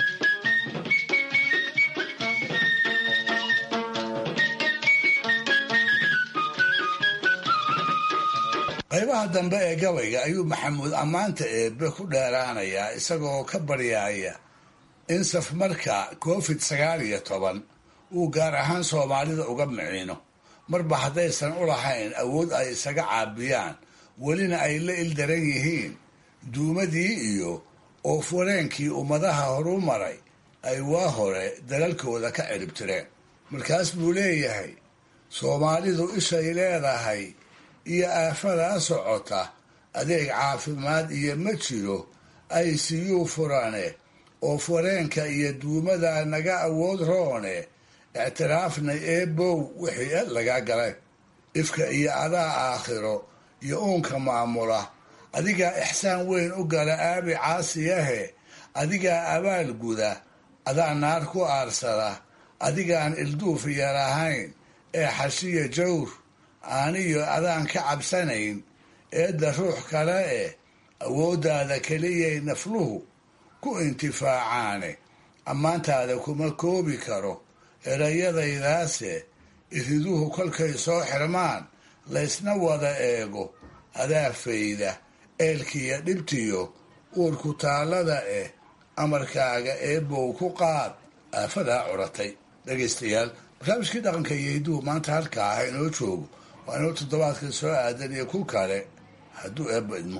qaybaha dambe ee gabayga ayuu maxamuud ammaanta eebbe ku dheeraanayaa isagoo ka baryaaya in safmarka covid sagaal iyo toban uu gaar ahaan soomaalida uga miciino marba haddaysan u lahayn awood ay isaga caabiyaan welina ay la ildaran yihiin duumadii iyo oofwareenkii ummadaha horu maray ay waa hore dalalkooda ka ciribtireen markaas buu leeyahay soomaalidu ishay leedahay iyo aafadaa socota adeeg caafimaad iyo ma jiro ay siyuu furane oo fureenka iyo duumada naga awood roone ictiraafnay eebow wixii ed laga galay ifka iyo adaa aakhiro iyo uunka maamula adigaa ixsaan weyn u gala aabi caasiyahe adigaa abaal guda adaa naar ku aarsada adigaan ilduuf yar ahayn ee xashiya jawr aaniyo adaan ka cabsanayn eedda ruux kale eh awooddaada keliyay nafluhu ku intifaacaane ammaantaada kuma koobi karo erayadaydaase iriduhu kolkay soo xirmaan laysna wada eego adaa fayda eelkiiyo dhibtiyo uurku taallada eh amarkaaga eebow ku qaad aafadaa curatay dhegaystayaal barnaamijkii dhaqanka iyo hidduhu maanta halkaa ah inoo joogo waa inoo toddobaadka soo aadan iyo ku kale hadduu eebba idmo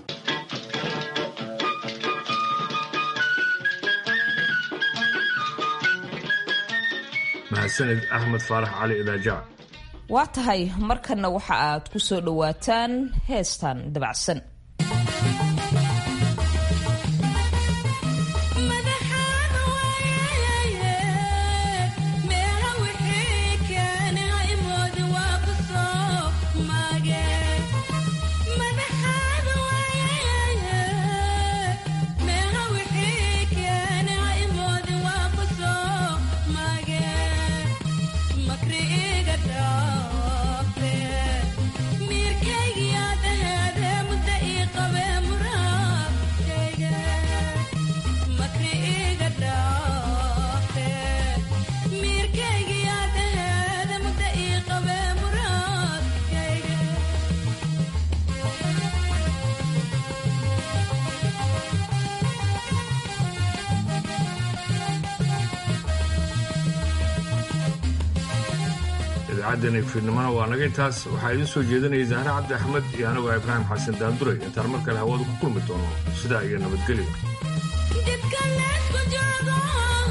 mahadsanid axmed faarax cali idaajac waa tahay markanna waxa aad ku soo dhowaataan heestan dabacsan idaacaddeena fiidnimona waa naga intaas waxaa idiin soo jeedinaya zahre cabdi axmed iyo anigoo ibraahim xasan daanduray intaan mar kale hawada ku kulmi doono sidaa iyo nabadgelyo